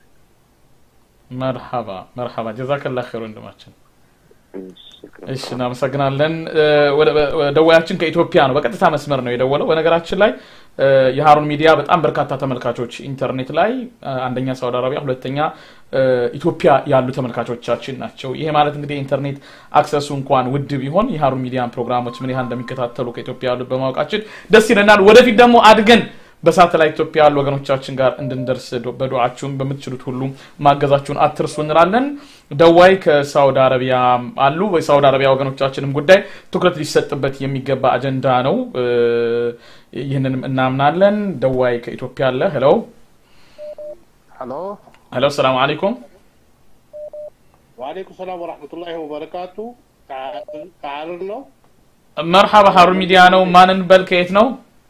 መርሐባ መርሐባ። ጀዛከላ ኸይር ወንድማችን። እሺ፣ ሽክራን። እሺ እናመሰግናለን። እ፣ ወደ- ወደ- ደዋያችን ከኢትዮጵያ ነው፣ በቀጥታ መስመር ነው የደወለው። በነገራችን ላይ እ፣ የሀሩን ሚዲያ በጣም በርካታ ተመልካቾች ኢንተርኔት ላይ እ፣ አንደኛ ሳውዲ አረቢያ፣ ሁለተኛ እ፣ ኢትዮጵያ ያሉ ተመልካቾቻችን ናቸው። ይሄ ማለት እንግዲህ የኢንተርኔት አክሰሱ እንኳን ውድ ቢሆን የሀሩን ሚዲያን ፕሮግራሞች ምን ያህል እንደሚከታተሉ ከኢትዮጵያ ያሉት በማወቃችን ደስ ይለናል። ወደፊት ደግሞ አድገን በሳተላይት ኢትዮጵያ ያሉ ወገኖቻችን ጋር እንድንደርስ ዶ- በዱዓችሁም በምትችሉት ሁሉ ማገዛችሁን አትርሱ እንላለን። ደዋይ ከሳውዲ አረቢያ አሉ። የሳውዲ አረቢያ ወገኖቻችንም ጉዳይ ትኩረት ሊሰጥበት የሚገባ አጀንዳ ነው። እ፣ ይህንንም እናምናለን። ደዋይ ከኢትዮጵያ አለ። ሄሎ ሄሎ ሄሎ፣ ሰላም አለይኩም። ወአለይኩም ሰላም ወራህመቱላሂ ወበረካቱ። ከሀረር ነው። መርሐባ ሀሩን ሚዲያ ነው። ማንን በል ከየት ነው?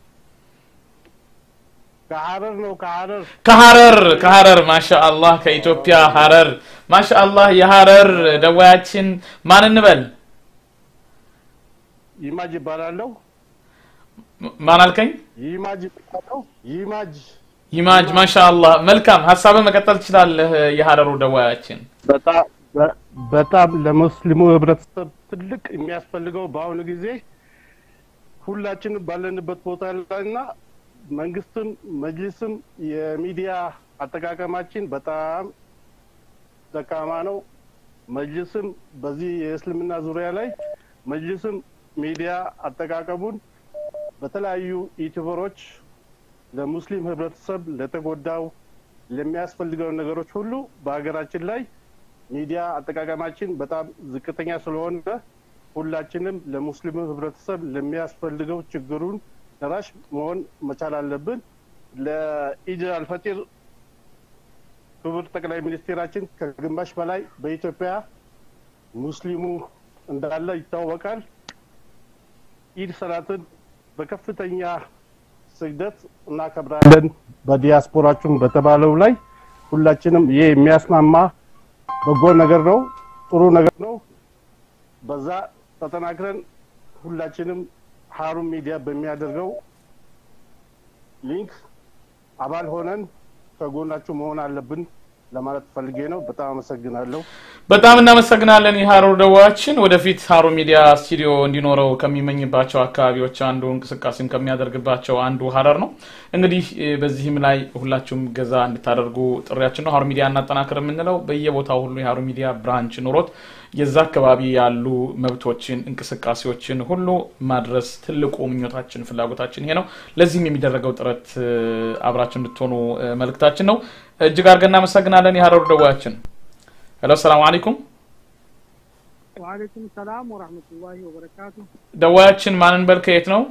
ከሀረር ነው። ከሀረር ከሀረር ከሀረር ማሻአላህ ከኢትዮጵያ ሀረር ማሻአላህ የሀረር ደዋያችን ማን እንበል? ይማጅ ይባላለሁ። ማን አልከኝ? ይማጅ ይባላለሁ። ይማጅ ይማጅ ማሻአላህ መልካም ሀሳብን መቀጠል ትችላለህ የሀረሩ ደዋያችን በጣም በ- በጣም ለሙስሊሙ ህብረተሰብ ትልቅ የሚያስፈልገው በአሁኑ ጊዜ ሁላችንም ባለንበት ቦታ ላይና መንግስትም መጅሊስም የሚዲያ አጠቃቀማችን በጣም ደካማ ነው። መጅሊስም በዚህ የእስልምና ዙሪያ ላይ መጅሊስም ሚዲያ አጠቃቀሙን በተለያዩ ዩቲዩበሮች ለሙስሊም ህብረተሰብ ለተጎዳው ለሚያስፈልገው ነገሮች ሁሉ በሀገራችን ላይ ሚዲያ አጠቃቀማችን በጣም ዝቅተኛ ስለሆነ ሁላችንም ለሙስሊሙ ህብረተሰብ ለሚያስፈልገው ችግሩን ደራሽ መሆን መቻል አለብን። ለኢድ አልፈጢር ክቡር ጠቅላይ ሚኒስቴራችን ከግማሽ በላይ በኢትዮጵያ ሙስሊሙ እንዳለ ይታወቃል። ኢድ ሰላትን በከፍተኛ ስግደት እናከብራለን። በዲያስፖራችን በተባለው ላይ ሁላችንም ይህ የሚያስማማ በጎ ነገር ነው፣ ጥሩ ነገር ነው። በዛ ተጠናክረን ሁላችንም ሀሩን ሚዲያ በሚያደርገው ሊንክ አባል ሆነን ከጎናችሁ መሆን አለብን ለማለት ፈልጌ ነው። በጣም አመሰግናለሁ። በጣም እናመሰግናለን የሀሩር ደዋያችን ወደፊት ሀሩን ሚዲያ ስቱዲዮ እንዲኖረው ከሚመኝባቸው አካባቢዎች አንዱ እንቅስቃሴም ከሚያደርግባቸው አንዱ ሀረር ነው እንግዲህ እ፣ በዚህም ላይ ሁላችሁም ገዛ እንድታደርጉ ጥሪያችን ነው ሀሩን ሚዲያ እናጠናክር የምንለው በየቦታው ሁሉ የሀሩን ሚዲያ ብራንች ኑሮት የዛ አካባቢ ያሉ መብቶችን እንቅስቃሴዎችን ሁሉ ማድረስ ትልቁ ምኞታችን ፍላጎታችን ይሄ ነው ለዚህም የሚደረገው ጥረት እ፣ አብራችን እንድትሆኑ እ፣ መልእክታችን ነው እጅግ አድርገን እናመሰግናለን የሀረሩ ደዋያችን ሄሎ ሰላም አለይኩም ወአለይኩም ሰላም ወራህመቱላሂ ወበረካቱ። ደዋያችን ማንን በል ከየት ነው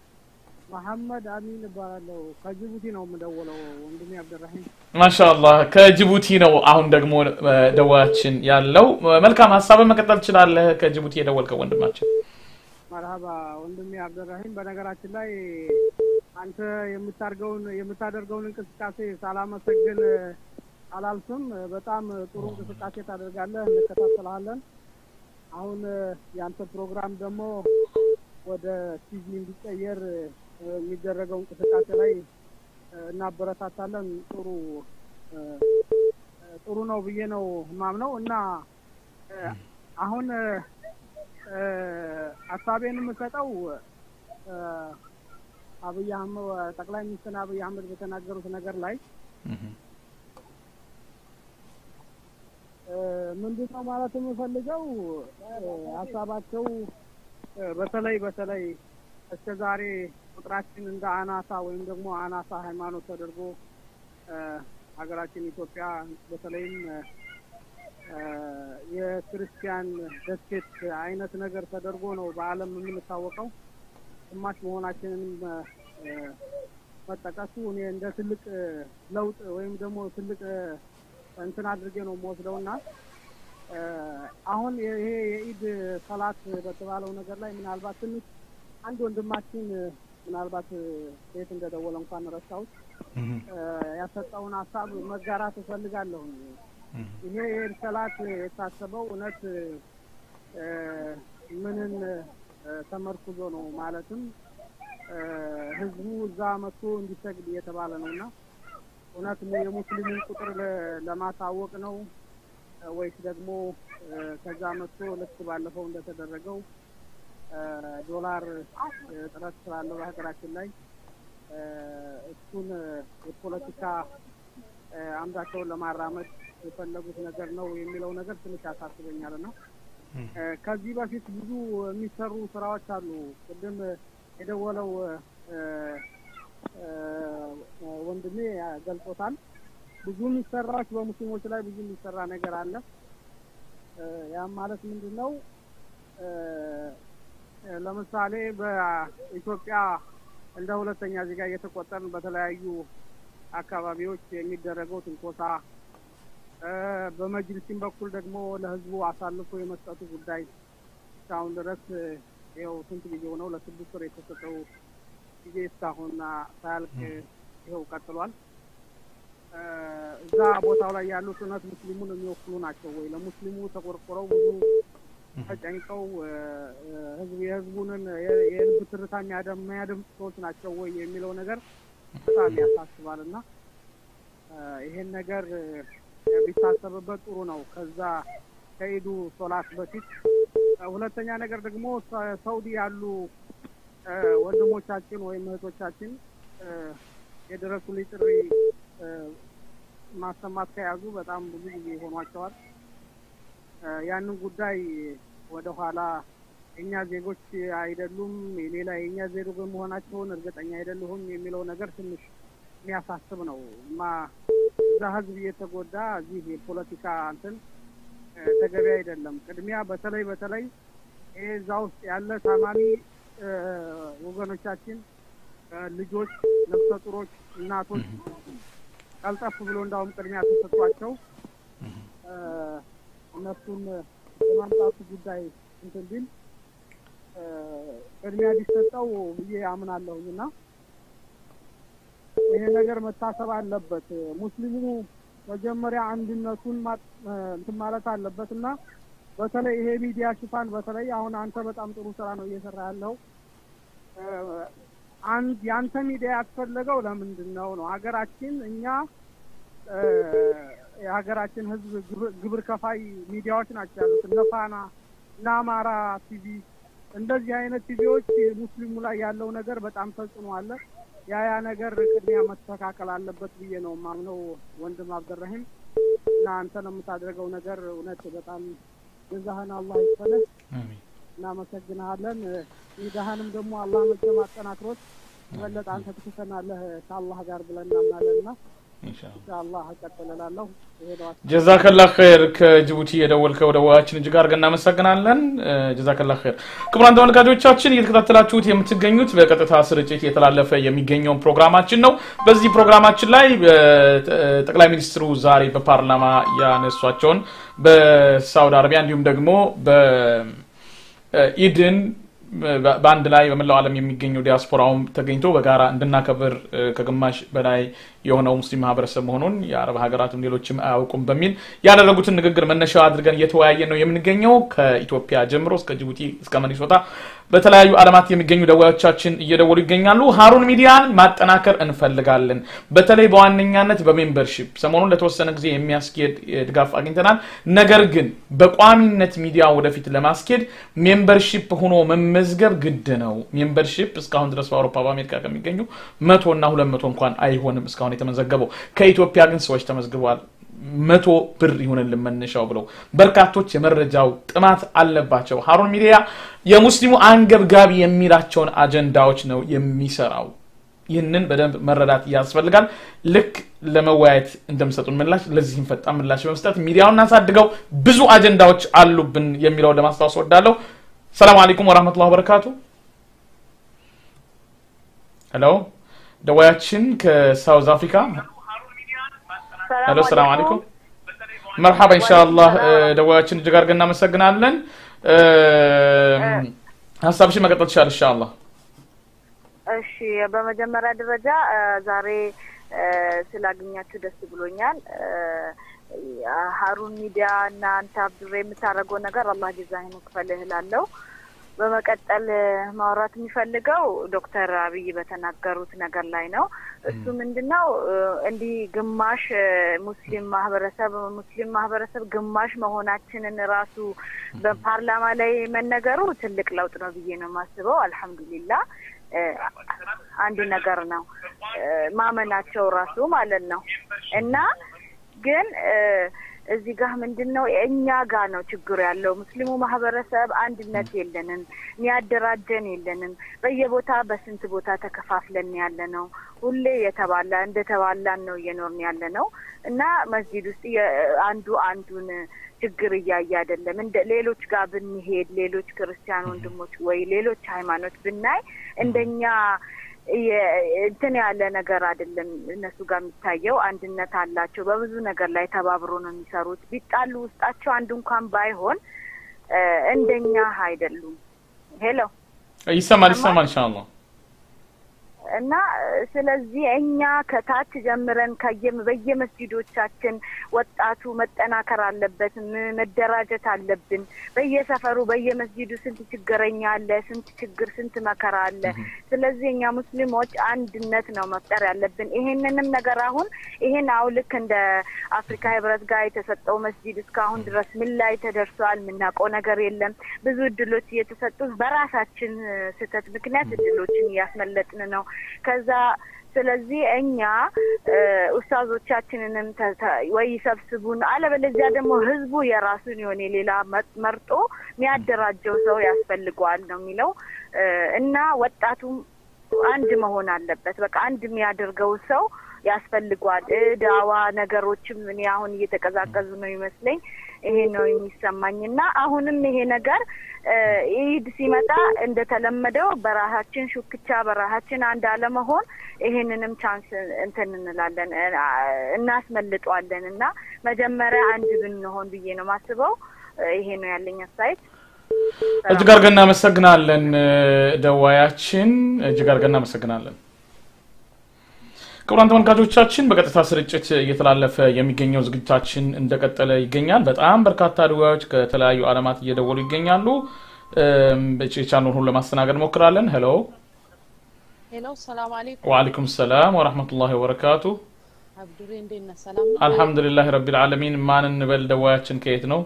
መሐመድ አሚን እባላለሁ። ከጅቡቲ ነው የምደውለው። ወንድሜ አብደራሂም ማሻአላህ ከጅቡቲ ነው አሁን ደግሞ እ፣ ደዋያችን ያለው መልካም ሀሳብን መቀጠል ትችላለህ ከጅቡቲ የደወልከው ወንድማችን መርሀባ ወንድሜ አብደራሂም። በነገራችን ላይ አንተ የምታደርገውን የምታደርገውን እንቅስቃሴ ሳላመሰግን አላልፍም። በጣም ጥሩ እንቅስቃሴ ታደርጋለህ፣ እንከታተልሃለን። አሁን የአንተ ፕሮግራም ደግሞ ወደ ቲቪ እንዲቀየር የሚደረገው እንቅስቃሴ ላይ እናበረታታለን። ጥሩ ጥሩ ነው ብዬ ነው ማምነው እና አሁን ሀሳቤን የምሰጠው አብይ አህመድ ጠቅላይ ሚኒስትር አብይ አህመድ በተናገሩት ነገር ላይ ምንድን ነው ማለት የምፈልገው ሀሳባቸው በተለይ በተለይ እስከ ዛሬ ቁጥራችን እንደ አናሳ ወይም ደግሞ አናሳ ሃይማኖት ተደርጎ ሀገራችን ኢትዮጵያ በተለይም የክርስቲያን ደሴት አይነት ነገር ተደርጎ ነው በዓለም የምንታወቀው። ግማሽ መሆናችንንም መጠቀሱ እኔ እንደ ትልቅ ለውጥ ወይም ደግሞ ትልቅ እንትን አድርጌ ነው የምወስደው እና አሁን ይሄ የኢድ ሰላት በተባለው ነገር ላይ ምናልባት ትንሽ አንድ ወንድማችን ምናልባት ቤት እንደደወለ እንኳን ረሳሁት ያሰጠውን ሀሳብ መጋራት እፈልጋለሁ። ይሄ የኢድ ሰላት የታሰበው እውነት ምንን ተመርኩዞ ነው? ማለትም ህዝቡ እዛ መጥቶ እንዲሰግድ እየተባለ ነው እና እውነት የሙስሊሙን ቁጥር ለማሳወቅ ነው ወይስ ደግሞ ከዛ መጥቶ ልክ ባለፈው እንደተደረገው ዶላር እጥረት ስላለው በሀገራችን ላይ እሱን የፖለቲካ አምዳቸውን ለማራመድ የፈለጉት ነገር ነው የሚለው ነገር ትንሽ ያሳስበኛል እና ከዚህ በፊት ብዙ የሚሰሩ ስራዎች አሉ። ቅድም የደወለው ወንድሜ ገልጾታል። ብዙ የሚሰራዎች በሙስሊሞች ላይ ብዙ የሚሰራ ነገር አለ። ያም ማለት ምንድን ነው? ለምሳሌ በኢትዮጵያ እንደ ሁለተኛ ዜጋ እየተቆጠርን በተለያዩ አካባቢዎች የሚደረገው ትንኮሳ፣ በመጅልሲም በኩል ደግሞ ለህዝቡ አሳልፎ የመስጠቱ ጉዳይ እስካሁን ድረስ ይኸው ስንት ጊዜው ነው? ለስድስት ወር የተሰጠው ጊዜ እስካሁን ሳያልቅ ይኸው ቀጥሏል። እዛ ቦታው ላይ ያሉት እውነት ሙስሊሙን የሚወክሉ ናቸው ወይ? ለሙስሊሙ ተቆርቆረው ብዙ ተጨንቀው ህዝብ የህዝቡንን የልብ ትርታ የሚያደምጡ ሰዎች ናቸው ወይ የሚለው ነገር በጣም ያሳስባል እና ይሄን ነገር ቢታሰብበት ጥሩ ነው። ከዛ ከኢዱ ሶላት በፊት ሁለተኛ ነገር ደግሞ ሳውዲ ያሉ ወንድሞቻችን ወይም እህቶቻችን የድረሱልኝ ጥሪ ማሰማት ከያዙ በጣም ብዙ ጊዜ ሆኗቸዋል። ያንን ጉዳይ ወደ ኋላ የእኛ ዜጎች አይደሉም ሌላ የእኛ ዜጎች መሆናቸውን እርግጠኛ አይደለሁም የሚለው ነገር ትንሽ የሚያሳስብ ነው። ማ እዛ ህዝብ እየተጎዳ እዚህ የፖለቲካ እንትን ተገቢ አይደለም። ቅድሚያ በተለይ በተለይ ይሄ እዛ ውስጥ ያለ ታማሚ ወገኖቻችን፣ ልጆች፣ ነፍሰ ጡሮች፣ እናቶች ቀልጠፍ ብሎ እንዳውም ቅድሚያ ተሰጥቷቸው እነሱን የማምጣቱ ጉዳይ እንትን ቢል ቅድሚያ ቢሰጠው ብዬ አምናለሁኝ እና ይሄ ነገር መታሰብ አለበት። ሙስሊሙ መጀመሪያ አንድነቱን እንትን ማለት አለበት እና በተለይ ይሄ ሚዲያ ሽፋን በተለይ አሁን አንተ በጣም ጥሩ ስራ ነው እየሰራ ያለው። አንድ የአንተ ሚዲያ ያስፈለገው ለምንድን ነው ነው ሀገራችን እኛ የሀገራችን ህዝብ ግብር ከፋይ ሚዲያዎች ናቸው ያሉት እነ ፋና እነ አማራ ቲቪ እንደዚህ አይነት ቲቪዎች ሙስሊሙ ላይ ያለው ነገር በጣም ተጽዕኖ አለ። ያ ያ ነገር ቅድሚያ መስተካከል አለበት ብዬ ነው ማምነው ወንድም አብደራሂም እና አንተ ነው የምታደርገው ነገር እውነት በጣም ጀዛህን አላህ ይክፈልህ። እናመሰግንሃለን። ኢዳህንም ደግሞ አላህ መቼም አጠናክሮት የበለጠ አንተ ትክሰናለህ ከአላህ ጋር ብለን እናምናለን እና ኢንሻአላህ እቀጥላለሁ። ጀዛከላ ኸይር ከጅቡቲ የደወልከው ደዋያችን እጅግ አድርገን እናመሰግናለን። ጀዛከላ ኸይር። ክቡራን ተመልካቾቻችን እየተከታተላችሁት የምትገኙት በቀጥታ ስርጭት የተላለፈ የሚገኘውን ፕሮግራማችን ነው። በዚህ ፕሮግራማችን ላይ ጠቅላይ ሚኒስትሩ ዛሬ በፓርላማ ያነሷቸውን በሳውዲ አረቢያ እንዲሁም ደግሞ በኢድን በአንድ ላይ በመላው ዓለም የሚገኘው ዲያስፖራውም ተገኝቶ በጋራ እንድናከብር ከግማሽ በላይ የሆነው ሙስሊም ማህበረሰብ መሆኑን የአረብ ሀገራትም ሌሎችም አያውቁም በሚል ያደረጉትን ንግግር መነሻ አድርገን እየተወያየ ነው የምንገኘው። ከኢትዮጵያ ጀምሮ እስከ ጅቡቲ እስከ መኒሶታ በተለያዩ ዓለማት የሚገኙ ደዋዮቻችን እየደወሉ ይገኛሉ። ሀሩን ሚዲያን ማጠናከር እንፈልጋለን። በተለይ በዋነኛነት በሜምበርሺፕ ሰሞኑን ለተወሰነ ጊዜ የሚያስኬድ ድጋፍ አግኝተናል። ነገር ግን በቋሚነት ሚዲያ ወደፊት ለማስኬድ ሜምበርሺፕ ሆኖ መመዝገብ ግድ ነው። ሜምበርሺፕ እስካሁን ድረስ በአውሮፓ በአሜሪካ ከሚገኙ መቶ እና ሁለት መቶ እንኳን አይሆንም እስካሁን የተመዘገበው። ከኢትዮጵያ ግን ሰዎች ተመዝግበዋል። መቶ ብር ይሁንልን መነሻው ብለው በርካቶች የመረጃው ጥማት አለባቸው። ሀሩን ሚዲያ የሙስሊሙ አንገብጋቢ የሚላቸውን አጀንዳዎች ነው የሚሰራው። ይህንን በደንብ መረዳት ያስፈልጋል። ልክ ለመወያየት እንደምሰጡን ምላሽ ለዚህም ፈጣን ምላሽ በመስጠት ሚዲያውን እናሳድገው፣ ብዙ አጀንዳዎች አሉብን የሚለው ለማስታወስ ወዳለሁ። ሰላም አለይኩም ወራህመቱላሂ ወበረካቱ። ሄሎ ደዋያችን ከሳውዝ አፍሪካ ሄሎ ሰላም አለይኩም መርሐባ ኢንሻአላህ ደዋያችን እጅግ አድርገን እናመሰግናለን ሀሳብሽን መቀጠል ትችላለሽ ኢንሻአላህ እሺ በመጀመሪያ ደረጃ ዛሬ ስላገኛችሁ ደስ ብሎኛል። ሀሩን ሚዲያ እና አንተ አብዱሬ የምታደርገው ነገር አላህ ጀዛህን ይክፈልህ እላለሁ። በመቀጠል ማውራት የሚፈልገው ዶክተር አብይ በተናገሩት ነገር ላይ ነው። እሱ ምንድን ነው እንዲህ ግማሽ ሙስሊም ማህበረሰብ ሙስሊም ማህበረሰብ ግማሽ መሆናችንን ራሱ በፓርላማ ላይ መነገሩ ትልቅ ለውጥ ነው ብዬ ነው የማስበው። አልሐምዱሊላህ አንድ ነገር ነው ማመናቸው ራሱ ማለት ነው እና ግን እዚህ ጋር ምንድን ነው እኛ ጋር ነው ችግሩ ያለው። ሙስሊሙ ማህበረሰብ አንድነት የለንም፣ የሚያደራጀን የለንም። በየቦታ በስንት ቦታ ተከፋፍለን ያለ ነው። ሁሌ የተባላ እንደ ተባላን ነው እየኖርን ያለ ነው እና መስጂድ ውስጥ አንዱ አንዱን ችግር እያየ አይደለም። እንደ ሌሎች ጋር ብንሄድ ሌሎች ክርስቲያን ወንድሞች ወይ ሌሎች ሃይማኖት ብናይ እንደኛ እንትን ያለ ነገር አይደለም። እነሱ ጋር የሚታየው አንድነት አላቸው። በብዙ ነገር ላይ ተባብሮ ነው የሚሰሩት። ቢጣሉ ውስጣቸው አንድ እንኳን ባይሆን እንደኛ አይደሉም። ሄሎ ይሰማል ይሰማል ኢንሻአላህ እና ስለዚህ እኛ ከታች ጀምረን ከየም በየመስጂዶቻችን ወጣቱ መጠናከር አለበት፣ መደራጀት አለብን። በየሰፈሩ በየመስጂዱ ስንት ችግረኛ አለ፣ ስንት ችግር፣ ስንት መከራ አለ። ስለዚህ እኛ ሙስሊሞች አንድነት ነው መፍጠር ያለብን። ይሄንንም ነገር አሁን ይሄን አሁን ልክ እንደ አፍሪካ ህብረት ጋር የተሰጠው መስጂድ እስካሁን ድረስ ምን ላይ ተደርሷል? የምናውቀው ነገር የለም። ብዙ እድሎች እየተሰጡ በራሳችን ስህተት ምክንያት እድሎችን እያስመለጥን ነው። ከዛ ስለዚህ እኛ ኡስታዞቻችንንም ወይ ይሰብስቡን፣ አለበለዚያ ደግሞ ህዝቡ የራሱን የሆነ ሌላ መርጦ የሚያደራጀው ሰው ያስፈልገዋል ነው የሚለው እና ወጣቱም አንድ መሆን አለበት። በቃ አንድ የሚያደርገው ሰው ያስፈልጓል። ዳዋ ነገሮችም እኔ አሁን እየተቀዛቀዙ ነው ይመስለኝ። ይሄ ነው የሚሰማኝ እና አሁንም ይሄ ነገር ኢድ ሲመጣ እንደተለመደው በራሳችን ሹክቻ በራሳችን አንድ አለመሆን ይሄንንም ቻንስ እንትን እንላለን እናስመልጠዋለን እና መጀመሪያ አንድ ብንሆን ብዬ ነው ማስበው። ይሄ ነው ያለኝ አስተያየት። እጅግ አድርገን እናመሰግናለን ደዋያችን፣ እጅግ አድርገን እናመሰግናለን። ክቡራን ተመልካቾቻችን በቀጥታ ስርጭት እየተላለፈ የሚገኘው ዝግጅታችን እንደቀጠለ ይገኛል። በጣም በርካታ ደዋዮች ከተለያዩ ዓለማት እየደወሉ ይገኛሉ። የቻልነውን ሁሉ ለማስተናገድ እንሞክራለን። ሄሎ ሄሎ፣ ሰላም አለይኩም። ወአለይኩም ሰላም ወራህመቱላሂ ወበረካቱ። አብዱሬ እንዴት ነህ? ሰላም ነው? አልሐምዱሊላህ ረቢል ዓለሚን። ማን እንበል? ደዋያችን ከየት ነው?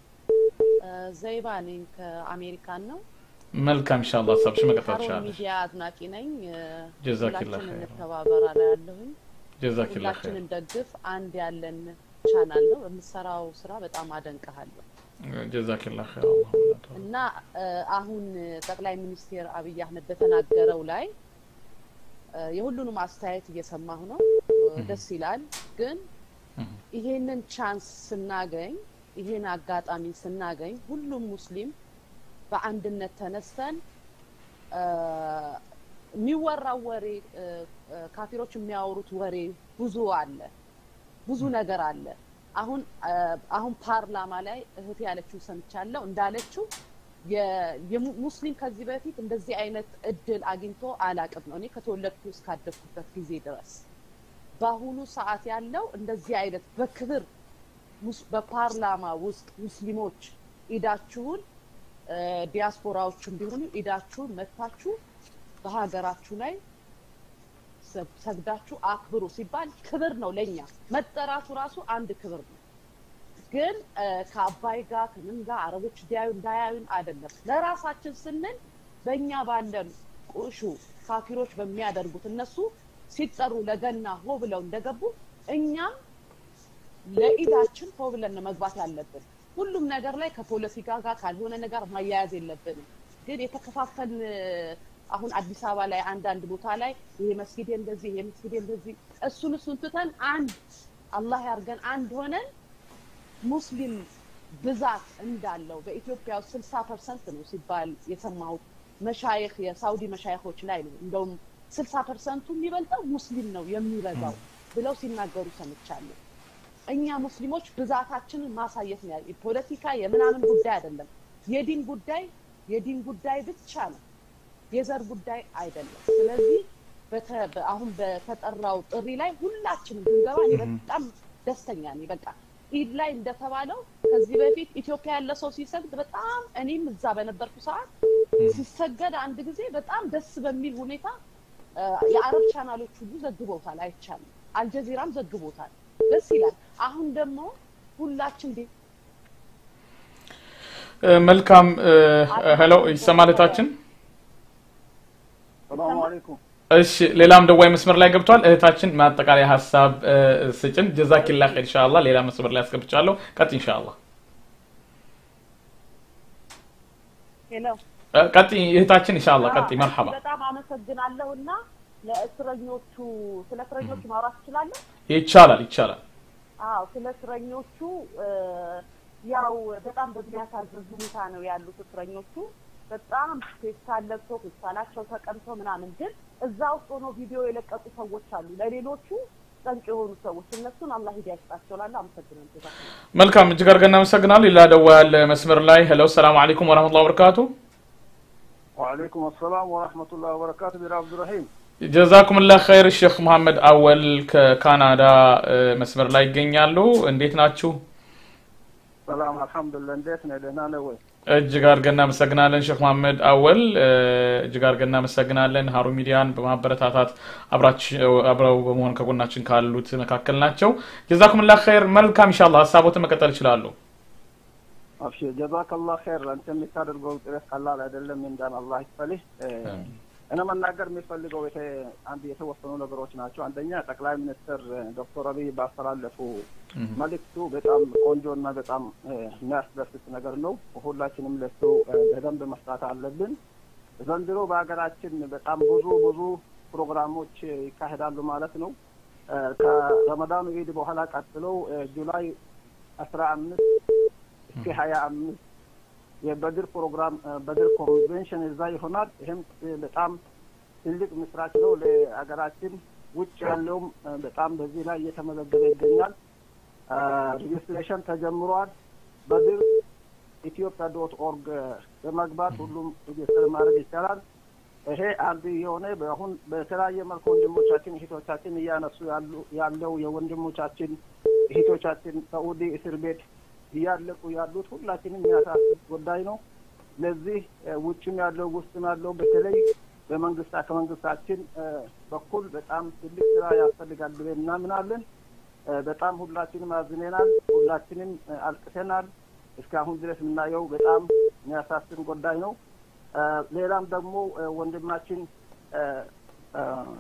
ዘይባ ነኝ ከአሜሪካን ነው። መልካም ኢንሻአላህ ሀሳብሽ መቀጠል ሀሩን ትችላለሽ። ሚዲያ አድናቂ ነኝ። ጀዛኪላህ ሁላችን ኸይር። እንተባበር አላ ያለሁኝ ጀዛኪላህ ሁላችን ኸይር። እንደግፍ። አንድ ያለን ቻናል ነው። የምሰራው ስራ በጣም አደንቅሃለሁ ጀዛኪላህ ኸይር። አላህ እና እ፣ አሁን ጠቅላይ ሚኒስትር አብይ አህመድ በተናገረው ላይ እ፣ የሁሉንም አስተያየት እየሰማሁ ነው። እ፣ ደስ ይላል። ግን ይሄንን ቻንስ ስናገኝ ይሄን አጋጣሚ ስናገኝ ሁሉም ሙስሊም በአንድነት ተነስተን እ፣ የሚወራው ወሬ እ፣ እ፣ ካፊሮች የሚያወሩት ወሬ ብዙ አለ፣ ብዙ ነገር አለ። አሁን እ፣ አሁን ፓርላማ ላይ እህቴ ያለችው ሰምቻለሁ እንዳለችው የ- የሙ- ሙስሊም ከዚህ በፊት እንደዚህ አይነት እድል አግኝቶ አላቅም ነው እኔ ከተወለድኩ እስካደግኩበት ጊዜ ድረስ በአሁኑ ሰዓት ያለው እንደዚህ አይነት በክብር ሙስ- በፓርላማ ውስጥ ሙስሊሞች ኢዳችሁን እ፣ ዲያስፖራዎችም ቢሆኑ ኢዳችሁን መጥታችሁ በሀገራችሁ ላይ ሰ- ሰግዳችሁ አክብሩ ሲባል ክብር ነው ለኛ መጠራቱ ራሱ አንድ ክብር ነው። ግን እ፣ ከአባይ ጋር ከምን ጋር አረቦች እንዲያዩ እንዳያዩን አይደለም። ለራሳችን ስንል በእኛ ባለን ቁሹ ካፊሮች በሚያደርጉት እነሱ ሲጠሩ ለገና ሆ ብለው እንደገቡ እኛም ለኢዳችን ሆ ብለን ነው መግባት ያለብን። ሁሉም ነገር ላይ ከፖለቲካ ጋር ካልሆነ ነገር ማያያዝ የለብንም። ግን የተከፋፈልን አሁን አዲስ አበባ ላይ አንዳንድ ቦታ ላይ ይሄ መስጊድ እንደዚህ ይሄ መስጊድ እንደዚህ እሱን እሱን ትተን አንድ አላህ ያርገን አንድ ሆነን ሙስሊም ብዛት እንዳለው በኢትዮጵያ ውስጥ ስልሳ ፐርሰንት ነው ሲባል የሰማሁት መሻይክ የሳውዲ መሻይኮች ላይ ነው እንደውም ስልሳ ፐርሰንቱ የሚበልጠው ሙስሊም ነው የሚበዛው ብለው ሲናገሩ ሰምቻለሁ። እኛ ሙስሊሞች ብዛታችንን ማሳየት ነው ያለ ፖለቲካ የምናምን ጉዳይ አይደለም። የዲን ጉዳይ የዲን ጉዳይ ብቻ ነው፣ የዘር ጉዳይ አይደለም። ስለዚህ በተ- በ- አሁን በተጠራው ጥሪ ላይ ሁላችንም ብንገባ እኔ በጣም ደስተኛ ነኝ። በቃ ኢድ ላይ እንደተባለው ከዚህ በፊት ኢትዮጵያ ያለ ሰው ሲሰግድ በጣም እኔም እዛ በነበርኩ ሰዓት ሲሰገድ አንድ ጊዜ በጣም ደስ በሚል ሁኔታ እ፣ የአረብ ቻናሎች ሁሉ ዘግበውታል፣ አይቻልም። አልጀዚራም ዘግቦታል። ደስ ይላል። አሁን ደግሞ ሁላችን ቤት እ፣ መልካም ሄሎ ይሰማል እህታችን ሰላሙ አለይኩም እሺ ሌላም ደዋይ መስመር ላይ ገብቷል እህታችን ማጠቃለያ ሀሳብ እ፣ ስጭን ጀዛኪላ ኸይር ኢንሻአላህ ሌላ መስመር ላይ አስገብቻለሁ ቀጥ ኢንሻአላህ ሄሎ እ፣ ቀጥ እህታችን ኢንሻአላህ ቀጥ መርሐባ በጣም አመሰግናለሁ እና ለእስረኞቹ ስለ እስረኞቹ ማውራት ትችላለህ? ይቻላል ይቻላል አዎ ስለ እስረኞቹ እ፣ ያው በጣም በሚያሳዝን ሁኔታ ነው ያሉት እስረኞቹ። በጣም ፌስታል ለብሰው ፌስታላቸው ተቀምተው ምናምን፣ ግን እዛ ውስጥ ሆኖ ቪዲዮ የለቀቁ ሰዎች አሉ። ለሌሎቹ ጠንቅ የሆኑ ሰዎች እነሱን አላህ ሂዳያ ይስጣቸው እላለሁ። አመሰግናለሁ። ጀዛከላህ። መልካም እጅግ አድርገን እናመሰግናለን ሌላ ደዋ ያለ መስመር ላይ ሄሎ ሰላም አለይኩም ወራህመቱላሂ ወበረካቱ ወአለይኩም አሰላም ወረሕመቱላህ ወበረካቱ ቢራ አብዱራሂም ጀዛኩም ላ ኸይር ሼክ መሐመድ አወል ከካናዳ እ፣ መስመር ላይ ይገኛሉ እንዴት ናችሁ ሰላም አልሐምዱሊላህ እንዴት ነህ ደህና ነህ ወይ እጅግ አድርገን እናመሰግናለን ሼክ መሐመድ አወል እ፣ እጅግ አድርገን እናመሰግናለን ሀሩን ሚዲያን በማበረታታት አብራችሁ አብረው በመሆን ከጎናችን ካሉት መካከል ናቸው ጀዛኩም ላ ኸይር መልካም ኢንሻአላህ ሀሳቦትን መቀጠል ይችላሉ አብሽር ጀዛከላህ ኸይር አንተ የምታደርገው ጥረት ቀላል አይደለም እንዳን አላህ ይክፈልህ እ፣ እኔ መናገር የሚፈልገው የተ- አንድ የተወሰኑ ነገሮች ናቸው አንደኛ ጠቅላይ ሚኒስትር እ፣ ዶክተር አብይ ባስተላለፉ መልእክቱ በጣም ቆንጆ እና በጣም እ፣ የሚያስደስት ነገር ነው ሁላችንም ለሱ እ፣ በደንብ መስራት አለብን ዘንድሮ በሀገራችን በጣም ብዙ ብዙ ፕሮግራሞች እ፣ ይካሄዳሉ ማለት ነው እ፣ ከረመዳኑ ኢድ በኋላ ቀጥሎ እ፣ ጁላይ አስራ አምስት እስከ ሀያ አምስት የበድር ፕሮግራም እ፣ በድር ኮንቬንሽን እዛ ይሆናል። ይህም እ፣ በጣም ትልቅ ምስራች ነው ለሀገራችን። ውጭ ያለውም እ፣ በጣም በዚህ ላይ እየተመዘገበ ይገኛል። እ፣ ሬጅስትሬሽን ተጀምሯል። በድር ኢትዮጵያ ዶት ኦርግ በመግባት ሁሉም ሬጅስተር ማድረግ ይቻላል። ይሄ አንዱ የሆነ በአሁን በተለያየ መልኩ ወንድሞቻችን እህቶቻችን እያነሱ ያሉ ያለው የወንድሞቻችን እህቶቻችን ሳኡዲ እስር ቤት እያለቁ ያሉት ሁላችንም የሚያሳስብ ጉዳይ ነው። ለዚህ እ፣ ውጭም ያለው ውስጥም ያለው በተለይ በመንግስት ከመንግስታችን እ፣ በኩል በጣም ትልቅ ስራ ያስፈልጋል ብለን እናምናለን። እ፣ በጣም ሁላችንም አዝነናል፣ ሁላችንም እ፣ አልቅሰናል። እስካሁን ድረስ የምናየው በጣም የሚያሳስብ ጉዳይ ነው። እ፣ ሌላም ደግሞ እ፣ ወንድማችን እ፣ እ፣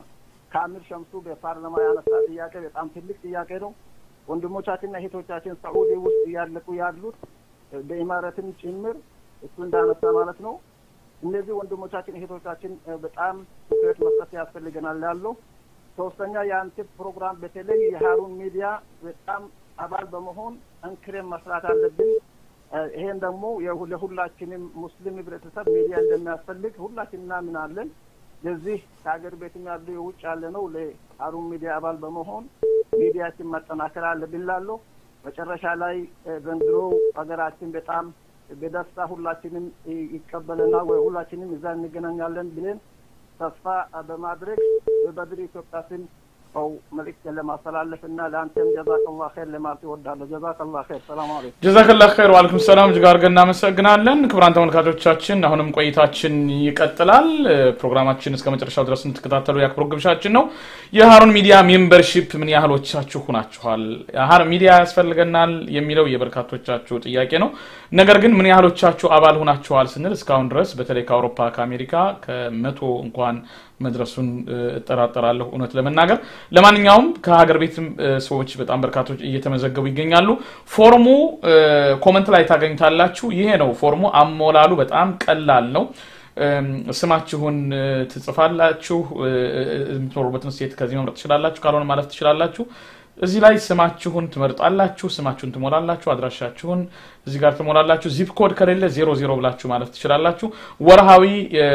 ካሚል ሸምሱ በፓርላማ ያነሳ ጥያቄ በጣም ትልቅ ጥያቄ ነው። ወንድሞቻችንና እህቶቻችን ሳኡዲ ውስጥ እያለቁ ያሉት እ፣ በኢማረትም ጭምር እሱ እንዳነሳ ማለት ነው። እነዚህ ወንድሞቻችን እህቶቻችን እ፣ በጣም ትኩረት መስጠት ያስፈልገናል ያለው። ሶስተኛ የአንተ ፕሮግራም በተለይ የሀሩን ሚዲያ በጣም አባል በመሆን ጠንክረን መስራት አለብን። እ፣ ይሄን ደግሞ የሁ- ለሁላችንም ሙስሊም ህብረተሰብ ሚዲያ እንደሚያስፈልግ ሁላችን እናምናለን። ለዚህ ከሀገር ቤትም ያሉ የውጭ ያለ ነው ለሀሩን ሚዲያ አባል በመሆን ሚዲያችን ማጠናከር አለብን ላለው መጨረሻ ላይ እ፣ ዘንድሮ ሀገራችን በጣም በደስታ ሁላችንም ይ- ይቀበለናል ወይ ሁላችንም እዛ እንገናኛለን ብለን ተስፋ በማድረግ በበድር ኢትዮጵያ ስም ሰው መልእክት ለማስተላለፍ እና ለአንተም ጀዛከላህ ኸይር ለማለት ይወዳለሁ። ጀዛከላህ ኸይር። ሰላም አለይኩም። ጀዛከላ ኸይር ዋልኩም ሰላም እጅግ አድርገን እናመሰግናለን ክቡራን ተመልካቾቻችን አሁንም ቆይታችን ይቀጥላል እ፣ ፕሮግራማችን እስከ መጨረሻው ድረስ እንድትከታተሉ የአክብሮት ግብዣችን ነው የሀሩን ሚዲያ ሜምበርሺፕ ምን ያህሎቻችሁ ናችኋል ሀሩን ሚዲያ ያስፈልገናል የሚለው የበርካቶቻችሁ ጥያቄ ነው ነገር ግን ምን ያህሎቻችሁ አባል ሆናችኋል ስንል እስካሁን ድረስ በተለይ ከአውሮፓ ከአሜሪካ ከመቶ እንኳን መድረሱን እ፣ እጠራጠራለሁ እውነት ለመናገር ለማንኛውም ከሀገር ቤትም እ፣ ሰዎች በጣም በርካቶች እየተመዘገቡ ይገኛሉ ፎርሙ እ፣ ኮመንት ላይ ታገኙታላችሁ ይሄ ነው ፎርሙ አሞላሉ በጣም ቀላል ነው እም፣ ስማችሁን እ፣ ትጽፋላችሁ እ፣ እ፣ የምትኖሩበትን ስቴት ከዚህ መምረጥ ትችላላችሁ ካልሆነ ማለፍ ትችላላችሁ እዚህ ላይ ስማችሁን ትመርጣላችሁ ስማችሁን ትሞላላችሁ አድራሻችሁን እዚህ ጋር ትሞላላችሁ ዚፕ ኮድ ከሌለ ዜሮ ዜሮ ብላችሁ ማለፍ ትችላላችሁ ወርሃዊ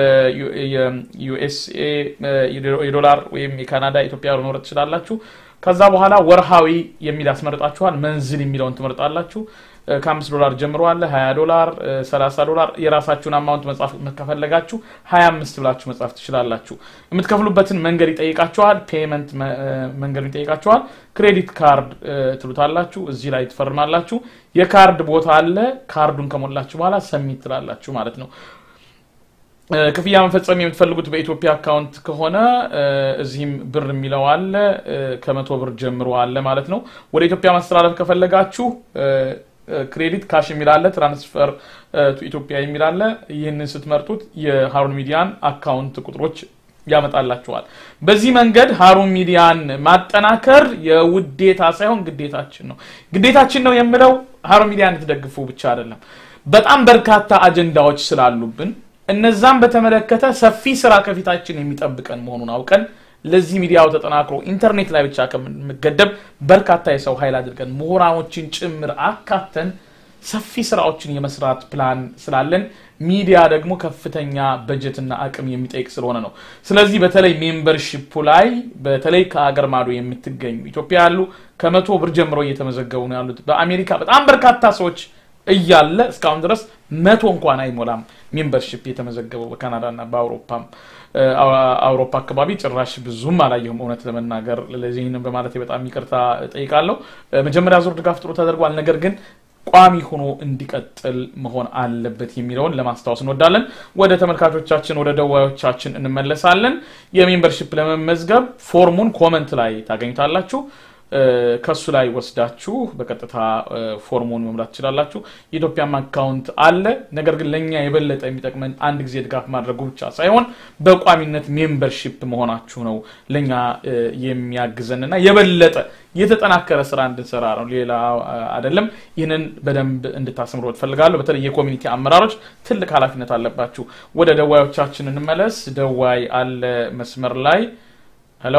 የዩኤስኤ የዶላር ወይም የካናዳ ኢትዮጵያ ብር መምረጥ ትችላላችሁ ከዛ በኋላ ወርሃዊ የሚል ያስመርጣችኋል መንዝል የሚለውን ትመርጣላችሁ ከአምስት ዶላር ጀምሮ አለ። ሀያ ዶላር፣ ሰላሳ ዶላር የራሳችሁን አማውንት መጻፍ ከፈለጋችሁ ሀያ አምስት ብላችሁ መጻፍ ትችላላችሁ። የምትከፍሉበትን መንገድ ይጠይቃችኋል። ፔመንት መንገዱ ይጠይቃችኋል። ክሬዲት ካርድ ትሉታላችሁ። እዚህ ላይ ትፈርማላችሁ። የካርድ ቦታ አለ። ካርዱን ከሞላችሁ በኋላ ሰሚት ትላላችሁ ማለት ነው። ክፍያ መፈጸም የምትፈልጉት በኢትዮጵያ አካውንት ከሆነ እዚህም ብር የሚለው አለ። ከመቶ ብር ጀምሮ አለ ማለት ነው። ወደ ኢትዮጵያ ማስተላለፍ ከፈለጋችሁ ክሬዲት ካሽ የሚል አለ። ትራንስፈር ቱ ኢትዮጵያ የሚል አለ። ይህንን ስትመርጡት የሀሩን ሚዲያን አካውንት ቁጥሮች ያመጣላችኋል። በዚህ መንገድ ሀሩን ሚዲያን ማጠናከር የውዴታ ሳይሆን ግዴታችን ነው። ግዴታችን ነው የምለው ሀሩን ሚዲያን እንድትደግፉ ብቻ አይደለም። በጣም በርካታ አጀንዳዎች ስላሉብን እነዛም በተመለከተ ሰፊ ስራ ከፊታችን የሚጠብቀን መሆኑን አውቀን ለዚህ ሚዲያው ተጠናክሮ ኢንተርኔት ላይ ብቻ ከምንገደብ በርካታ የሰው ኃይል አድርገን ምሁራኖችን ጭምር አካተን ሰፊ ስራዎችን የመስራት ፕላን ስላለን ሚዲያ ደግሞ ከፍተኛ በጀትና አቅም የሚጠይቅ ስለሆነ ነው። ስለዚህ በተለይ ሜምበርሺፑ ላይ በተለይ ከሀገር ማዶ የምትገኙ ኢትዮጵያ ያሉ ከመቶ ብር ጀምሮ እየተመዘገቡ ነው ያሉት። በአሜሪካ በጣም በርካታ ሰዎች እያለ እስካሁን ድረስ መቶ እንኳን አይሞላም ሜምበርሺፕ የተመዘገበው በካናዳና በአውሮፓም አውሮፓ አካባቢ ጭራሽ ብዙም አላየሁም እውነት ለመናገር ለዚህንም በማለት በጣም ይቅርታ ጠይቃለሁ መጀመሪያ ዙር ድጋፍ ጥሩ ተደርጓል ነገር ግን ቋሚ ሆኖ እንዲቀጥል መሆን አለበት የሚለውን ለማስታወስ እንወዳለን ወደ ተመልካቾቻችን ወደ ደዋዮቻችን እንመለሳለን የሜምበርሺፕ ለመመዝገብ ፎርሙን ኮመንት ላይ ታገኙታላችሁ ከሱ ላይ ወስዳችሁ በቀጥታ ፎርሙን መምላት ትችላላችሁ የኢትዮጵያም አካውንት አለ ነገር ግን ለእኛ የበለጠ የሚጠቅመን አንድ ጊዜ ድጋፍ ማድረጉ ብቻ ሳይሆን በቋሚነት ሜምበርሺፕ መሆናችሁ ነው ለእኛ የሚያግዘንና የበለጠ የተጠናከረ ስራ እንድንሰራ ነው ሌላ አይደለም ይህንን በደንብ እንድታስምሮ ትፈልጋለሁ በተለይ የኮሚኒቲ አመራሮች ትልቅ ኃላፊነት አለባችሁ ወደ ደዋዮቻችን እንመለስ ደዋይ አለ መስመር ላይ ሄሎ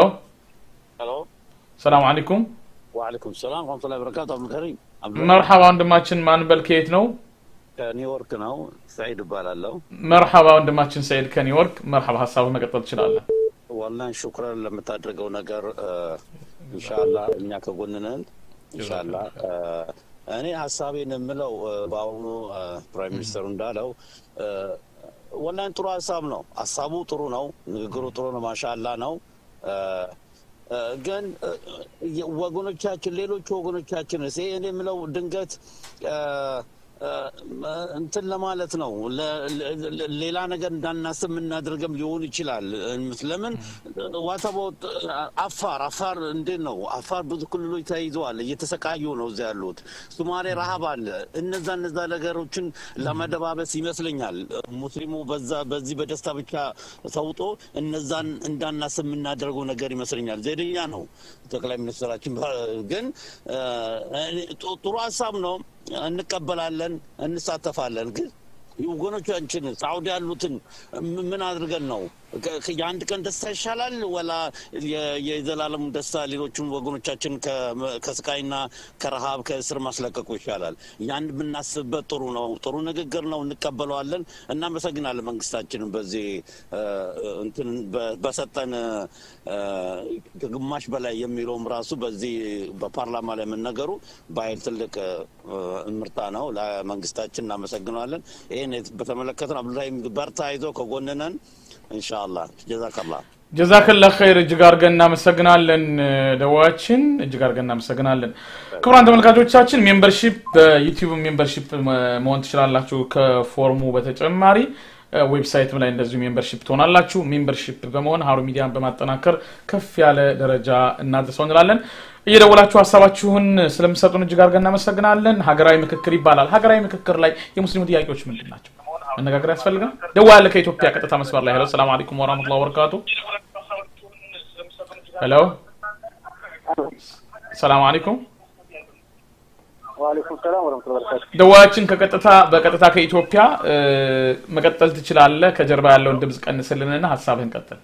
ሄሎ ሰላም አለይኩም ወአለይኩም ሰላም ረመቱላ በረካቱ አብዱልከሪም መርሐባ ወንድማችን ማንበል ከየት ነው ከኒውዮርክ ነው ሰዒድ እባላለሁ መርሐባ ወንድማችን ሰይድ ከኒውዮርክ መርሐባ ሀሳብ መቀጠል ትችላለን ዋላን ሹክረን ለምታደርገው ነገር እንሻላ እኛ ከጎንነን እንሻላ እኔ ሀሳቤን የምለው በአሁኑ ፕራይም ሚኒስተሩ እንዳለው ወላን ጥሩ ሀሳብ ነው ሀሳቡ ጥሩ ነው ንግግሩ ጥሩ ነው ማሻላ ነው ግን ወገኖቻችን ሌሎቹ ወገኖቻችን እኔ የምለው ድንገት እንትን ለማለት ነው ሌላ ነገር እንዳናስብ የምናደርገም ሊሆን ይችላል ለምን ዋታቦት አፋር አፋር እንዴት ነው አፋር ብዙ ክልሎች ተይዘዋል እየተሰቃዩ ነው እዚ ያሉት ሱማሌ ረሀብ አለ እነዛ እነዛ ነገሮችን ለመደባበስ ይመስለኛል ሙስሊሙ በዛ በዚህ በደስታ ብቻ ሰውጦ እነዛን እንዳናስብ የምናደርገው ነገር ይመስለኛል ዜደኛ ነው ጠቅላይ ሚኒስትራችን ግን ጥሩ ሀሳብ ነው እንቀበላለን እንሳተፋለን ግን ወገኖቻችን ሳውዲ ያሉትን ምን አድርገን ነው የአንድ ቀን ደስታ ይሻላል ወላ የዘላለሙ ደስታ ሌሎቹን ወገኖቻችን ከስቃይና ከረሃብ ከእስር ማስለቀቁ ይሻላል ያን ብናስብበት ጥሩ ነው ጥሩ ንግግር ነው እንቀበለዋለን እናመሰግናለን መንግስታችንን በዚህ እንትን በሰጠን ከግማሽ በላይ የሚለውም ራሱ በዚህ በፓርላማ ላይ የምነገሩ በኃይል ትልቅ ምርታ ነው ለመንግስታችን እናመሰግነዋለን ይህን በተመለከተ አብዱላሂም በርታ ይዞ ከጎንነን ኢንሻአላህ ጀዛከላ ጀዛከላ ኸይር እጅግ አድርገን እናመሰግናለን ደዋችን እጅግ አድርገን እናመሰግናለን ክቡራን ተመልካቾቻችን ሜምበርሺፕ በዩቲዩብ ሜምበርሺፕ መሆን ትችላላችሁ ከፎርሙ በተጨማሪ ዌብሳይትም ላይ እንደዚሁ ሜምበርሺፕ ትሆናላችሁ ሜምበርሺፕ በመሆን ሀሩ ሚዲያን በማጠናከር ከፍ ያለ ደረጃ እናድርሰው እንላለን እየደወላችሁ ሀሳባችሁን ስለምሰጡን እጅግ አድርገን እናመሰግናለን ሀገራዊ ምክክር ይባላል ሀገራዊ ምክክር ላይ የሙስሊሙ ጥያቄዎች ምንድን ናቸው መነጋገር ያስፈልጋል ደዋ ያለ ከኢትዮጵያ ቀጥታ መስመር ላይ ሄሎ ሰላም አለይኩም ወራህመቱላ ወበረካቱ ሄሎ ሰላም አለይኩም ዋሌኩም ሰላም ወረመቱላ በረካቱ ደዋያችን ከቀጥታ በቀጥታ ከኢትዮጵያ መቀጠል ትችላለህ ከጀርባ ያለውን ድምፅ ቀንስልንና ሀሳብህን ቀጥል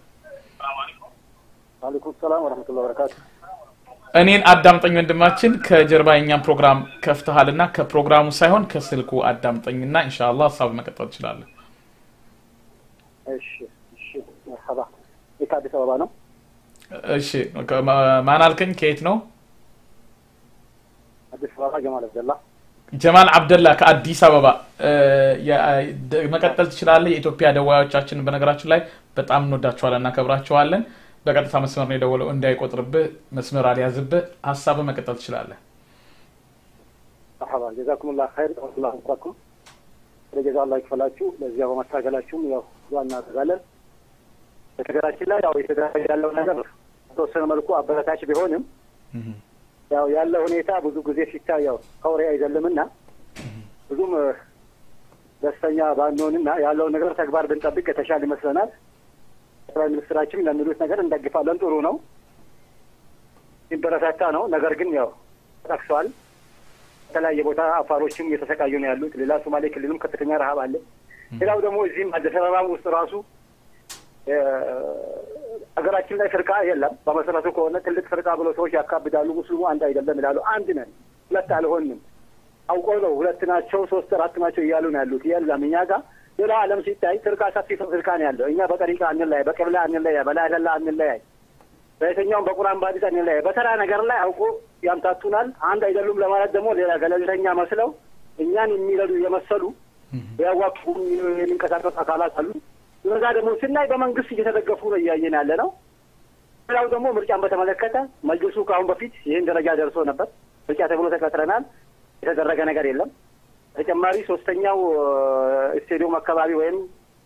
ዋሌኩም ሰላም ወረመቱላ በረካቱ እኔን አዳምጠኝ ወንድማችን ከጀርባ የኛን ፕሮግራም ከፍተሃልና ከፕሮግራሙ ሳይሆን ከስልኩ አዳምጠኝና ኢንሻአላ ሀሳብ መቀጠል ትችላለን እሺ እሺ መርሐባ ይህ ከአዲስ አበባ ነው እሺ ማን አልከኝ ከየት ነው አዲስ አበባ ጀማል አብደላ ጀማል አብደላ ከአዲስ አበባ መቀጠል ትችላለህ። የኢትዮጵያ ደዋዮቻችን በነገራችን ላይ በጣም እንወዳቸዋለን፣ እናከብራቸዋለን። በቀጥታ መስመር ነው የደወለው፣ እንዳይቆጥርብህ መስመር አልያዝብህ። ሀሳብህ መቀጠል ትችላለህ። መርሐባ ጀዛኩም ላ ኸይር ላ እንኳኩም ለጀዛ አላህ ይክፈላችሁ። ለዚያ በማታገላችሁም ያው ዱዓ እናደርጋለን። በነገራችን ላይ ያው የተደረገ ያለው ነገር በተወሰነ መልኩ አበረታች ቢሆንም ያው ያለው ሁኔታ ብዙ ጊዜ ሲታይ ያው ከወሬ አይዘልምና ብዙም ደስተኛ ባንሆንና ያለውን ነገር ተግባር ብንጠብቅ የተሻለ ይመስለናል። ጠቅላይ ሚኒስትራችን ለሚሉት ነገር እንደግፋለን። ጥሩ ነው፣ ሲበረታታ ነው። ነገር ግን ያው ጠቅሰዋል። የተለያየ ቦታ አፋሮችም እየተሰቃዩ ነው ያሉት። ሌላ ሶማሌ ክልልም ከፍተኛ ረሀብ አለ። ሌላው ደግሞ እዚህም አዲስ አበባም ውስጥ ራሱ ሀገራችን ላይ ፍርቃ የለም። በመሰረቱ ከሆነ ትልቅ ፍርቃ ብሎ ሰዎች ያካብዳሉ። ሙስሊሙ አንድ አይደለም ይላሉ። አንድ ነን፣ ሁለት አልሆንም። አውቆ ነው ሁለት ናቸው፣ ሶስት አራት ናቸው እያሉ ነው ያሉት። የለም እኛ ጋር ሌላ ዓለም ሲታይ ፍርቃ ሰፊ ፍርቃ ነው ያለው። እኛ በጠሪቃ አንለያይ፣ በቅብላ አንለያይ፣ በላይተላ አንለያይ፣ በየትኛውም በቁርአን በሐዲስ አንለያይ። በተራ ነገር ላይ አውቆ ያምታቱናል። አንድ አይደሉም ለማለት ደግሞ ሌላ ገለልተኛ መስለው እኛን የሚረዱ የመሰሉ ያዋቁ የሚንቀሳቀሱ አካላት አሉ። እነዛ ደግሞ ስናይ በመንግስት እየተደገፉ ነው እያየን ያለ ነው። ሌላው ደግሞ ምርጫን በተመለከተ መጅልሱ ከአሁን በፊት ይህን ደረጃ ደርሶ ነበር። ምርጫ ተብሎ ተቀጥረናል። የተደረገ ነገር የለም። ተጨማሪ ሶስተኛው ስቴዲየም አካባቢ ወይም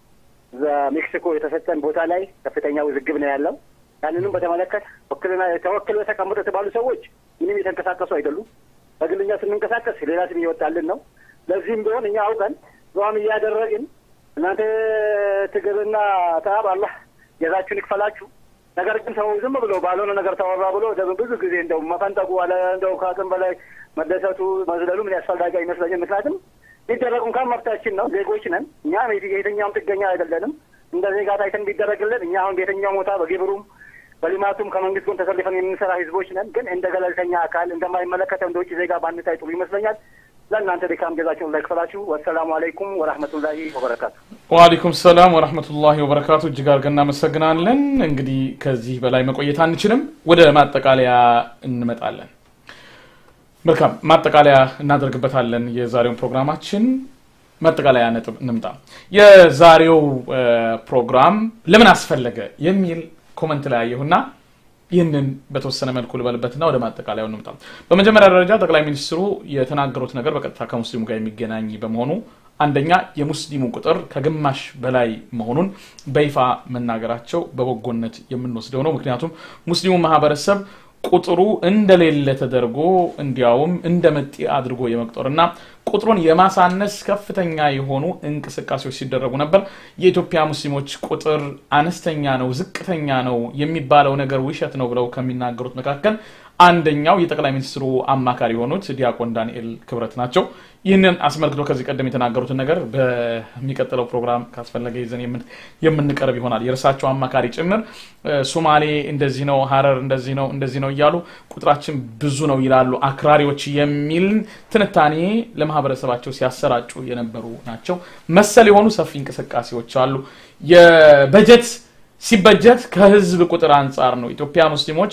ሜክሲኮ የተሰጠን ቦታ ላይ ከፍተኛ ውዝግብ ነው ያለው። ያንንም በተመለከተ ወክልና ተወክለው የተቀመጡ የተባሉ ሰዎች ምንም የተንቀሳቀሱ አይደሉም። በግልኛ ስንንቀሳቀስ ሌላ ስም እየወጣልን ነው። ለዚህም ቢሆን እኛ አውቀን ዙዋም እያደረግን እናንተ ትግልና ተአብ አላህ ጀዛችሁን ይክፈላችሁ። ነገር ግን ሰው ዝም ብሎ ባልሆነ ነገር ተወራ ብሎ ብዙ ጊዜ እንደው መፈንጠቁ አለ እንደው ከአቅም በላይ መደሰቱ መዝለሉ ምን ያስፈልጋል አይመስለኝም። ምክንያቱም ሊደረጉ እንኳን መብታችን ነው። ዜጎች ነን እኛ የትኛውም ጥገኛ አይደለንም። እንደ ዜጋ ታይተን ቢደረግልን እኛ አሁን በየትኛው ቦታ በግብሩም በልማቱም ከመንግስት ጎን ተሰልፈን የምንሰራ ህዝቦች ነን። ግን እንደ ገለልተኛ አካል እንደማይመለከተው እንደ ውጭ ዜጋ ባንታይ ጥሩ ይመስለኛል። ለእናንተ ድካም ጀዛችሁን ላይ ክፈላችሁ። ወሰላሙ አለይኩም ወራህመቱላሂ ወበረካቱ። ወአለይኩም ሰላም ወረህመቱላሂ ወበረካቱ። እጅግ አድርገን እናመሰግናለን። እንግዲህ ከዚህ በላይ መቆየት አንችልም። ወደ ማጠቃለያ እንመጣለን። መልካም ማጠቃለያ እናደርግበታለን የዛሬውን ፕሮግራማችን። ማጠቃለያ ነጥብ እንምጣ። የዛሬው ፕሮግራም ለምን አስፈለገ የሚል ኮመንት ላይ አየሁና ይህንን በተወሰነ መልኩ ልበልበትና ወደ ማጠቃለያው እንምጣ። በመጀመሪያ ደረጃ ጠቅላይ ሚኒስትሩ የተናገሩት ነገር በቀጥታ ከሙስሊሙ ጋር የሚገናኝ በመሆኑ አንደኛ የሙስሊሙ ቁጥር ከግማሽ በላይ መሆኑን በይፋ መናገራቸው በበጎነት የምንወስደው ነው። ምክንያቱም ሙስሊሙ ማህበረሰብ ቁጥሩ እንደሌለ ተደርጎ እንዲያውም እንደ መጤ አድርጎ የመቁጠርና ቁጥሩን የማሳነስ ከፍተኛ የሆኑ እንቅስቃሴዎች ሲደረጉ ነበር። የኢትዮጵያ ሙስሊሞች ቁጥር አነስተኛ ነው፣ ዝቅተኛ ነው የሚባለው ነገር ውሸት ነው ብለው ከሚናገሩት መካከል አንደኛው የጠቅላይ ሚኒስትሩ አማካሪ የሆኑት ዲያቆን ዳንኤል ክብረት ናቸው። ይህንን አስመልክቶ ከዚህ ቀደም የተናገሩትን ነገር በሚቀጥለው ፕሮግራም ካስፈለገ ይዘን የምንቀርብ ይሆናል። የእርሳቸው አማካሪ ጭምር ሶማሌ እንደዚህ ነው፣ ሀረር እንደዚህ ነው፣ እንደዚህ ነው እያሉ ቁጥራችን ብዙ ነው ይላሉ አክራሪዎች የሚል ትንታኔ ለማህበረሰባቸው ሲያሰራጩ የነበሩ ናቸው። መሰል የሆኑ ሰፊ እንቅስቃሴዎች አሉ። የበጀት ሲበጀት ከህዝብ ቁጥር አንጻር ነው። ኢትዮጵያ ሙስሊሞች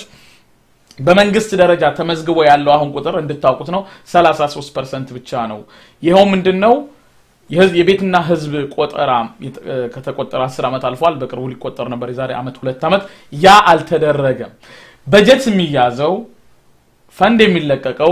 በመንግስት ደረጃ ተመዝግቦ ያለው አሁን ቁጥር እንድታውቁት ነው 33 ፐርሰንት ብቻ ነው። ይኸው ምንድን ነው የቤትና ህዝብ ቆጠራ ከተቆጠረ 10 ዓመት አልፏል። በቅርቡ ሊቆጠር ነበር የዛሬ ዓመት ሁለት ዓመት። ያ አልተደረገም። በጀት የሚያዘው ፈንድ የሚለቀቀው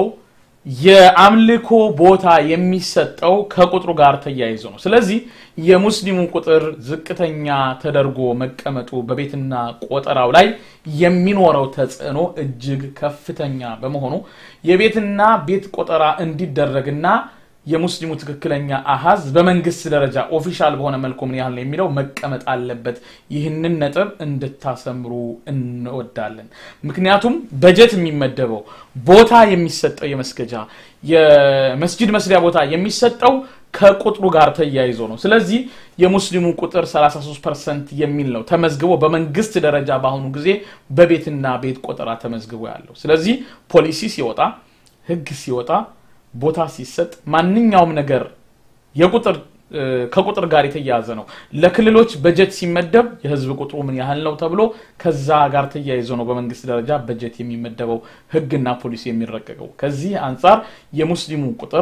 የአምልኮ ቦታ የሚሰጠው ከቁጥሩ ጋር ተያይዞ ነው። ስለዚህ የሙስሊሙ ቁጥር ዝቅተኛ ተደርጎ መቀመጡ በቤትና ቆጠራው ላይ የሚኖረው ተጽዕኖ እጅግ ከፍተኛ በመሆኑ የቤትና ቤት ቆጠራ እንዲደረግና የሙስሊሙ ትክክለኛ አሃዝ በመንግስት ደረጃ ኦፊሻል በሆነ መልኩ ምን ያህል ነው የሚለው መቀመጥ አለበት። ይህንን ነጥብ እንድታሰምሩ እንወዳለን። ምክንያቱም በጀት የሚመደበው ቦታ የሚሰጠው የመስገጃ የመስጂድ መስሪያ ቦታ የሚሰጠው ከቁጥሩ ጋር ተያይዞ ነው። ስለዚህ የሙስሊሙ ቁጥር 33 ፐርሰንት የሚል ነው ተመዝግቦ በመንግስት ደረጃ በአሁኑ ጊዜ በቤትና ቤት ቆጠራ ተመዝግቦ ያለው። ስለዚህ ፖሊሲ ሲወጣ፣ ህግ ሲወጣ ቦታ ሲሰጥ ማንኛውም ነገር የቁጥር ከቁጥር ጋር የተያያዘ ነው። ለክልሎች በጀት ሲመደብ የህዝብ ቁጥሩ ምን ያህል ነው ተብሎ ከዛ ጋር ተያይዞ ነው በመንግስት ደረጃ በጀት የሚመደበው ህግና ፖሊሲ የሚረቀቀው። ከዚህ አንጻር የሙስሊሙ ቁጥር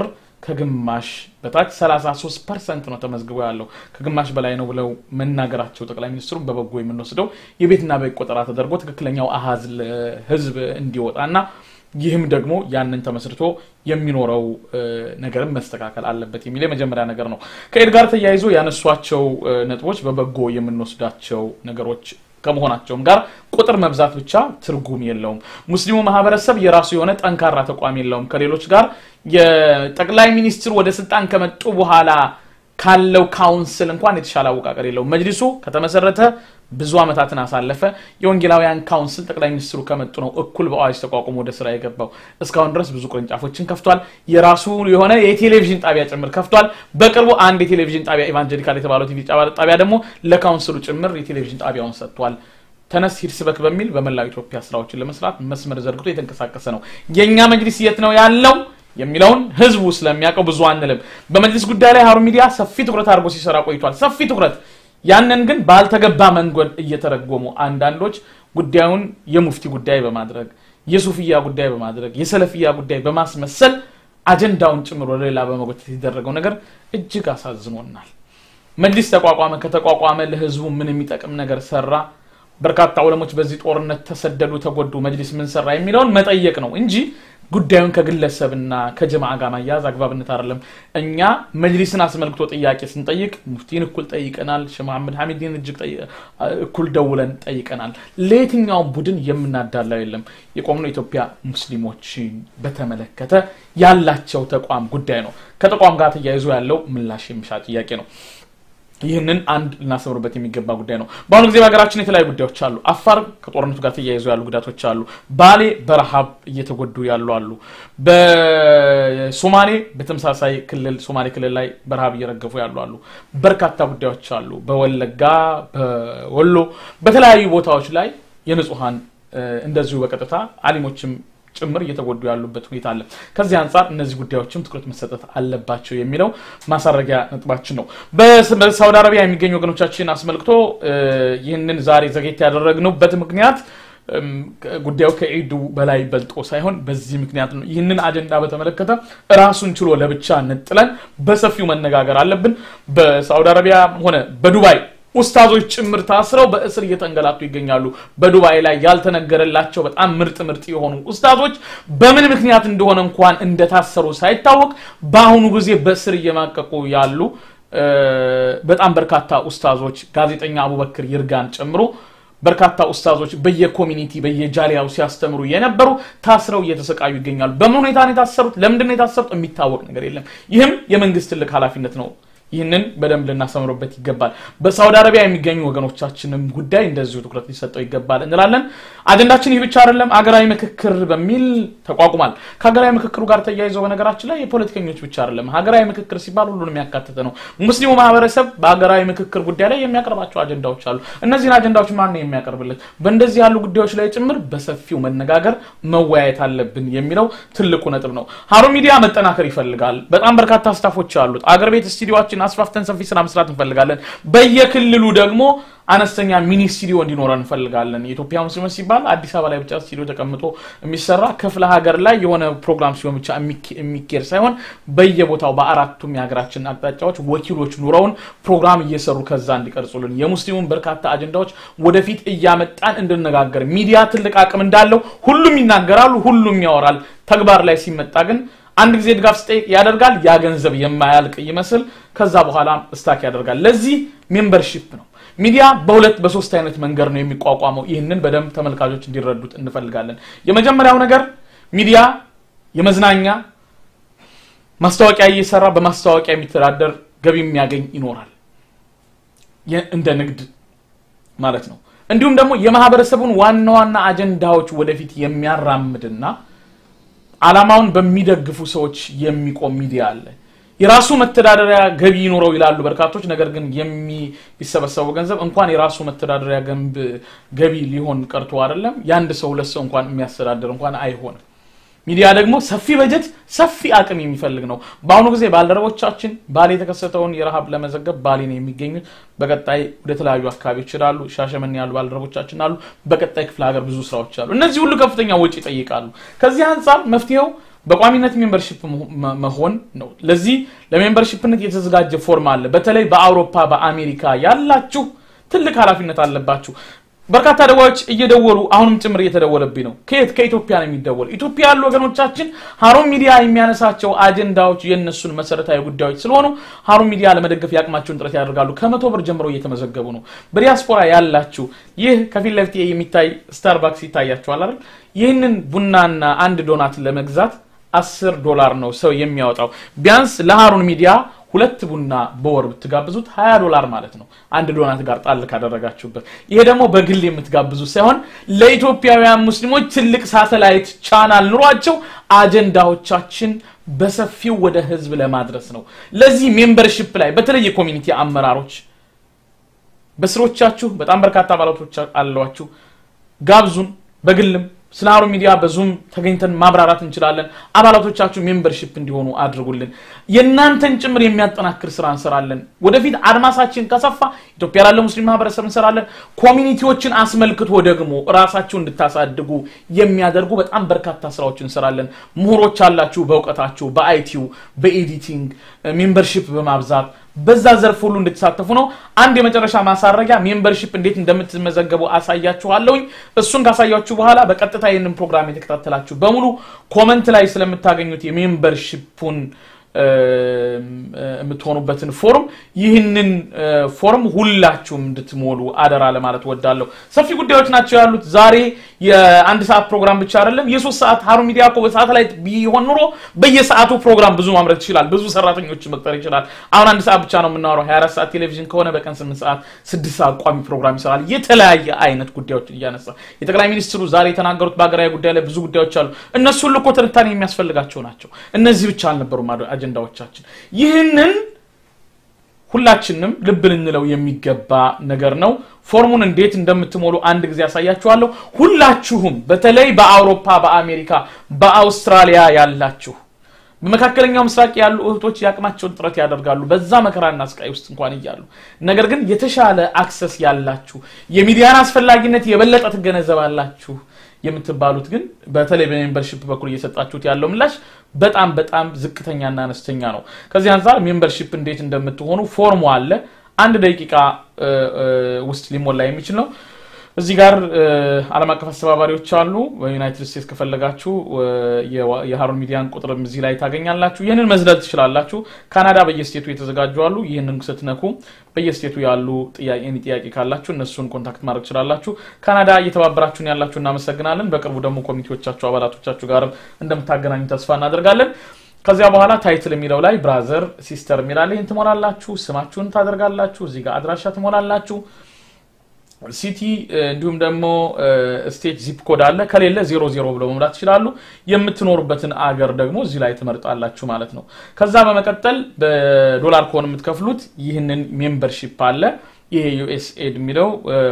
ከግማሽ በታች 33 ፐርሰንት ነው ተመዝግቦ ያለው ከግማሽ በላይ ነው ብለው መናገራቸው ጠቅላይ ሚኒስትሩ በበጎ የምንወስደው የቤትና ቤት ቆጠራ ተደርጎ ትክክለኛው አሃዝ ለህዝብ እንዲወጣና ይህም ደግሞ ያንን ተመስርቶ የሚኖረው ነገርም መስተካከል አለበት የሚል የመጀመሪያ ነገር ነው። ከኤድ ጋር ተያይዞ ያነሷቸው ነጥቦች በበጎ የምንወስዳቸው ነገሮች ከመሆናቸውም ጋር ቁጥር መብዛት ብቻ ትርጉም የለውም። ሙስሊሙ ማህበረሰብ የራሱ የሆነ ጠንካራ ተቋም የለውም። ከሌሎች ጋር የጠቅላይ ሚኒስትሩ ወደ ስልጣን ከመጡ በኋላ ካለው ካውንስል እንኳን የተሻለ አወቃቀር የለውም። መጅሊሱ ከተመሰረተ ብዙ ዓመታትን አሳለፈ። የወንጌላውያን ካውንስል ጠቅላይ ሚኒስትሩ ከመጡ ነው እኩል በአዋጅ ተቋቁሞ ወደ ስራ የገባው። እስካሁን ድረስ ብዙ ቅርንጫፎችን ከፍቷል። የራሱ የሆነ የቴሌቪዥን ጣቢያ ጭምር ከፍቷል። በቅርቡ አንድ የቴሌቪዥን ጣቢያ ኢቫንጀሊካል የተባለው ቲቪ ጣቢያ ደግሞ ለካውንስሉ ጭምር የቴሌቪዥን ጣቢያውን ሰጥቷል። ተነስ ሂድ ስበክ በሚል በመላው ኢትዮጵያ ስራዎችን ለመስራት መስመር ዘርግቶ የተንቀሳቀሰ ነው። የእኛ መጅሊስ የት ነው ያለው የሚለውን ህዝቡ ስለሚያውቀው ብዙ አንልም። በመጅሊስ ጉዳይ ላይ ሀሩን ሚዲያ ሰፊ ትኩረት አድርጎ ሲሰራ ቆይቷል። ሰፊ ትኩረት ያንን ግን ባልተገባ መንገድ እየተረጎሙ አንዳንዶች ጉዳዩን የሙፍቲ ጉዳይ በማድረግ የሱፍያ ጉዳይ በማድረግ የሰለፍያ ጉዳይ በማስመሰል አጀንዳውን ጭምር ወደ ሌላ በመጎተት የተደረገው ነገር እጅግ አሳዝኖናል። መጅሊስ ተቋቋመ። ከተቋቋመ ለህዝቡ ምን የሚጠቅም ነገር ሰራ? በርካታ ዑለሞች በዚህ ጦርነት ተሰደዱ፣ ተጎዱ፣ መጅሊስ ምን ሰራ የሚለውን መጠየቅ ነው እንጂ ጉዳዩን ከግለሰብና ከጀማዓ ጋር ማያያዝ አግባብነት አይደለም። እኛ መጅሊስን አስመልክቶ ጥያቄ ስንጠይቅ ሙፍቲን እኩል ጠይቀናል። ሼህ መሐመድ ሐሚድን እጅግ እኩል ደውለን ጠይቀናል። ለየትኛውም ቡድን የምናዳላው የለም። የቆምነው ኢትዮጵያ ሙስሊሞችን በተመለከተ ያላቸው ተቋም ጉዳይ ነው። ከተቋም ጋር ተያይዞ ያለው ምላሽ የሚሻ ጥያቄ ነው። ይህንን አንድ ልናሰምርበት የሚገባ ጉዳይ ነው። በአሁኑ ጊዜ በሀገራችን የተለያዩ ጉዳዮች አሉ። አፋር ከጦርነቱ ጋር ተያይዞ ያሉ ጉዳቶች አሉ። ባሌ በረሃብ እየተጎዱ ያሉ አሉ። በሶማሌ በተመሳሳይ ክልል ሶማሌ ክልል ላይ በረሃብ እየረገፉ ያሉ አሉ። በርካታ ጉዳዮች አሉ። በወለጋ፣ በወሎ፣ በተለያዩ ቦታዎች ላይ የንጹሀን እንደዚሁ በቀጥታ አሊሞችም ጭምር እየተጎዱ ያሉበት ሁኔታ አለ። ከዚህ አንጻር እነዚህ ጉዳዮችም ትኩረት መሰጠት አለባቸው የሚለው ማሳረጊያ ነጥባችን ነው። በሳውዲ አረቢያ የሚገኙ ወገኖቻችን አስመልክቶ ይህንን ዛሬ ዘጌት ያደረግንበት ምክንያት ጉዳዩ ከዒዱ በላይ በልጦ ሳይሆን በዚህ ምክንያት ነው። ይህንን አጀንዳ በተመለከተ ራሱን ችሎ ለብቻ ነጥለን በሰፊው መነጋገር አለብን። በሳውዲ አረቢያ ሆነ በዱባይ ኡስታዞች ጭምር ታስረው በእስር እየተንገላቱ ይገኛሉ። በዱባይ ላይ ያልተነገረላቸው በጣም ምርጥ ምርጥ የሆኑ ኡስታዞች በምን ምክንያት እንደሆነ እንኳን እንደታሰሩ ሳይታወቅ በአሁኑ ጊዜ በእስር እየማቀቁ ያሉ በጣም በርካታ ኡስታዞች ጋዜጠኛ አቡበክር ይርጋን ጨምሮ በርካታ ኡስታዞች በየኮሚኒቲ በየጃሊያው ሲያስተምሩ የነበሩ ታስረው እየተሰቃዩ ይገኛሉ። በምን ሁኔታ ነው የታሰሩት? ለምንድን ነው የታሰሩት? የሚታወቅ ነገር የለም። ይህም የመንግስት ትልቅ ኃላፊነት ነው። ይህንን በደንብ ልናሰምሩበት ይገባል። በሳውዲ አረቢያ የሚገኙ ወገኖቻችንም ጉዳይ እንደዚሁ ትኩረት ሊሰጠው ይገባል እንላለን። አጀንዳችን ይህ ብቻ አይደለም። አገራዊ ምክክር በሚል ተቋቁሟል። ከሀገራዊ ምክክሩ ጋር ተያይዞ በነገራችን ላይ የፖለቲከኞች ብቻ አይደለም። ሀገራዊ ምክክር ሲባል ሁሉንም ያካተተ ነው። ሙስሊሙ ማህበረሰብ በሀገራዊ ምክክር ጉዳይ ላይ የሚያቀርባቸው አጀንዳዎች አሉ። እነዚህን አጀንዳዎች ማን ነው የሚያቀርብለት? በእንደዚህ ያሉ ጉዳዮች ላይ ጭምር በሰፊው መነጋገር መወያየት አለብን የሚለው ትልቁ ነጥብ ነው። ሀሩን ሚዲያ መጠናከር ይፈልጋል። በጣም በርካታ ስታፎች አሉት። አገር ቤት ስቱዲዮችን አስፋፍተን ሰፊ ስራ መስራት እንፈልጋለን። በየክልሉ ደግሞ አነስተኛ ሚኒ ስቱዲዮ እንዲኖረን እንፈልጋለን። የኢትዮጵያ ሙስሊሞች ሲባል አዲስ አበባ ላይ ብቻ ስቱዲዮ ተቀምጦ የሚሰራ ክፍለ ሀገር ላይ የሆነ ፕሮግራም ሲሆን ብቻ የሚኬድ ሳይሆን በየቦታው በአራቱም የሀገራችን አቅጣጫዎች ወኪሎች ኑረውን ፕሮግራም እየሰሩ ከዛ እንዲቀርጹልን የሙስሊሙን በርካታ አጀንዳዎች ወደፊት እያመጣን እንድነጋገር ሚዲያ ትልቅ አቅም እንዳለው ሁሉም ይናገራሉ፣ ሁሉም ያወራል። ተግባር ላይ ሲመጣ ግን አንድ ጊዜ ድጋፍ ስጠይቅ ያደርጋል። ያ ገንዘብ የማያልቅ ይመስል ከዛ በኋላ ስታክ ያደርጋል። ለዚህ ሜምበርሺፕ ነው። ሚዲያ በሁለት በሶስት አይነት መንገድ ነው የሚቋቋመው። ይህንን በደንብ ተመልካቾች እንዲረዱት እንፈልጋለን። የመጀመሪያው ነገር ሚዲያ የመዝናኛ ማስታወቂያ እየሰራ በማስታወቂያ የሚተዳደር ገቢ የሚያገኝ ይኖራል፣ እንደ ንግድ ማለት ነው። እንዲሁም ደግሞ የማህበረሰቡን ዋና ዋና አጀንዳዎች ወደፊት የሚያራምድና አላማውን በሚደግፉ ሰዎች የሚቆም ሚዲያ አለ። የራሱ መተዳደሪያ ገቢ ይኖረው ይላሉ በርካቶች። ነገር ግን የሚሰበሰበው ገንዘብ እንኳን የራሱ መተዳደሪያ ገንብ ገቢ ሊሆን ቀርቶ አይደለም የአንድ ሰው ሁለት ሰው እንኳን የሚያስተዳድር እንኳን አይሆንም። ሚዲያ ደግሞ ሰፊ በጀት ሰፊ አቅም የሚፈልግ ነው። በአሁኑ ጊዜ ባልደረቦቻችን ባሌ የተከሰተውን የረሃብ ለመዘገብ ባሌ ነው የሚገኙት። በቀጣይ ወደ ተለያዩ አካባቢዎች ይችላሉ። ሻሸመኔ ያሉ ባልደረቦቻችን አሉ። በቀጣይ ክፍለ ሀገር ብዙ ስራዎች አሉ። እነዚህ ሁሉ ከፍተኛ ወጪ ይጠይቃሉ። ከዚህ አንጻር መፍትሄው በቋሚነት ሜምበርሺፕ መሆን ነው። ለዚህ ለሜምበርሺፕነት የተዘጋጀ ፎርም አለ። በተለይ በአውሮፓ በአሜሪካ ያላችሁ ትልቅ ኃላፊነት አለባችሁ። በርካታ ደዋዮች እየደወሉ አሁንም ጭምር እየተደወለብኝ ነው። ከየት ከኢትዮጵያ ነው የሚደወል። ኢትዮጵያ ያሉ ወገኖቻችን ሀሩን ሚዲያ የሚያነሳቸው አጀንዳዎች የእነሱን መሰረታዊ ጉዳዮች ስለሆኑ ሀሩን ሚዲያ ለመደገፍ የአቅማቸውን ጥረት ያደርጋሉ። ከመቶ ብር ጀምሮ እየተመዘገቡ ነው። በዲያስፖራ ያላችሁ ይህ ከፊት ለፊት የሚታይ ስታርባክስ ይታያችኋል አይደል? ይህንን ቡናና አንድ ዶናት ለመግዛት አስር ዶላር ነው ሰው የሚያወጣው። ቢያንስ ለሀሩን ሚዲያ ሁለት ቡና በወር ብትጋብዙት 20 ዶላር ማለት ነው። አንድ ዶናት ጋር ጣል ካደረጋችሁበት። ይሄ ደግሞ በግል የምትጋብዙ ሳይሆን ለኢትዮጵያውያን ሙስሊሞች ትልቅ ሳተላይት ቻናል ኑሯቸው አጀንዳዎቻችን በሰፊው ወደ ህዝብ ለማድረስ ነው። ለዚህ ሜምበርሺፕ ላይ በተለይ የኮሚኒቲ አመራሮች በስሮቻችሁ በጣም በርካታ አባላቶች አሏችሁ። ጋብዙን በግልም ስለ ሀሩን ሚዲያ በዙም ተገኝተን ማብራራት እንችላለን። አባላቶቻችሁ ሜምበርሺፕ እንዲሆኑ አድርጉልን። የእናንተን ጭምር የሚያጠናክር ስራ እንሰራለን። ወደፊት አድማሳችን ከሰፋ ኢትዮጵያ ላለ ሙስሊም ማህበረሰብ እንሰራለን። ኮሚኒቲዎችን አስመልክቶ ደግሞ ራሳችሁ እንድታሳድጉ የሚያደርጉ በጣም በርካታ ስራዎች እንሰራለን። ምሁሮች አላችሁ፣ በእውቀታችሁ፣ በአይቲው፣ በኤዲቲንግ ሜምበርሺፕ በማብዛት በዛ ዘርፍ ሁሉ እንድትሳተፉ ነው። አንድ የመጨረሻ ማሳረጊያ ሜምበርሺፕ እንዴት እንደምትመዘገቡ አሳያችኋለሁኝ። እሱን ካሳያችሁ በኋላ በቀጥታ ይህንን ፕሮግራም የተከታተላችሁ በሙሉ ኮመንት ላይ ስለምታገኙት የሜምበርሺፑን የምትሆኑበትን ፎርም ይህንን ፎርም ሁላችሁም እንድትሞሉ አደራ ለማለት ወዳለሁ። ሰፊ ጉዳዮች ናቸው ያሉት። ዛሬ የአንድ ሰዓት ፕሮግራም ብቻ አይደለም፣ የሶስት ሰዓት ሀሩን ሚዲያ እኮ በሳተላይት ቢሆን ኑሮ በየሰዓቱ ፕሮግራም ብዙ ማምረት ይችላል፣ ብዙ ሰራተኞች መቅጠር ይችላል። አሁን አንድ ሰዓት ብቻ ነው የምናወራው። 24 ሰዓት ቴሌቪዥን ከሆነ በቀን 8 ሰዓት፣ 6 ሰዓት ቋሚ ፕሮግራም ይሰራል። የተለያየ አይነት ጉዳዮችን እያነሳ የጠቅላይ ሚኒስትሩ ዛሬ የተናገሩት በሀገራዊ ጉዳይ ላይ ብዙ ጉዳዮች አሉ። እነሱ ሁሉ እኮ ትንታኔ የሚያስፈልጋቸው ናቸው። እነዚህ ብቻ አልነበሩም አጀንዳዎቻችን። ይህንን ሁላችንም ልብ ልንለው የሚገባ ነገር ነው። ፎርሙን እንዴት እንደምትሞሉ አንድ ጊዜ ያሳያችኋለሁ። ሁላችሁም በተለይ በአውሮፓ፣ በአሜሪካ፣ በአውስትራሊያ ያላችሁ በመካከለኛው ምስራቅ ያሉ እህቶች የአቅማቸውን ጥረት ያደርጋሉ በዛ መከራና ስቃይ ውስጥ እንኳን እያሉ ነገር ግን የተሻለ አክሰስ ያላችሁ የሚዲያን አስፈላጊነት የበለጠ ትገነዘባላችሁ የምትባሉት ግን በተለይ በሜምበርሺፕ በኩል እየሰጣችሁት ያለው ምላሽ በጣም በጣም ዝቅተኛና አነስተኛ ነው። ከዚህ አንጻር ሜምበርሺፕ እንዴት እንደምትሆኑ ፎርሙ አለ። አንድ ደቂቃ ውስጥ ሊሞላ የሚችል ነው። እዚህ ጋር ዓለም አቀፍ አስተባባሪዎች አሉ። በዩናይትድ ስቴትስ ከፈለጋችሁ የሀሩን ሚዲያን ቁጥርም እዚህ ላይ ታገኛላችሁ። ይህንን መዝለል ትችላላችሁ። ካናዳ በየስቴቱ የተዘጋጁ አሉ። ይህንን ስትነኩ በየስቴቱ ያሉ ጥያቄ ካላችሁ እነሱን ኮንታክት ማድረግ ትችላላችሁ። ካናዳ እየተባበራችሁን ያላችሁ እናመሰግናለን። በቅርቡ ደግሞ ኮሚቴዎቻችሁ አባላቶቻችሁ ጋርም እንደምታገናኙ ተስፋ እናደርጋለን። ከዚያ በኋላ ታይትል የሚለው ላይ ብራዘር ሲስተር የሚላለ ይህን ትሞላላችሁ። ስማችሁን ታደርጋላችሁ። እዚህ ጋር አድራሻ ትሞላላችሁ። ሲቲ እንዲሁም ደግሞ ስቴት ዚፕ ኮድ አለ። ከሌለ ዜሮ ዜሮ ብለው መምላት ይችላሉ። የምትኖሩበትን አገር ደግሞ እዚህ ላይ ትመርጣላችሁ ማለት ነው። ከዛ በመቀጠል በዶላር ከሆነ የምትከፍሉት ይህንን ሜምበርሺፕ አለ። ይሄ ዩኤስኤድ የሚለው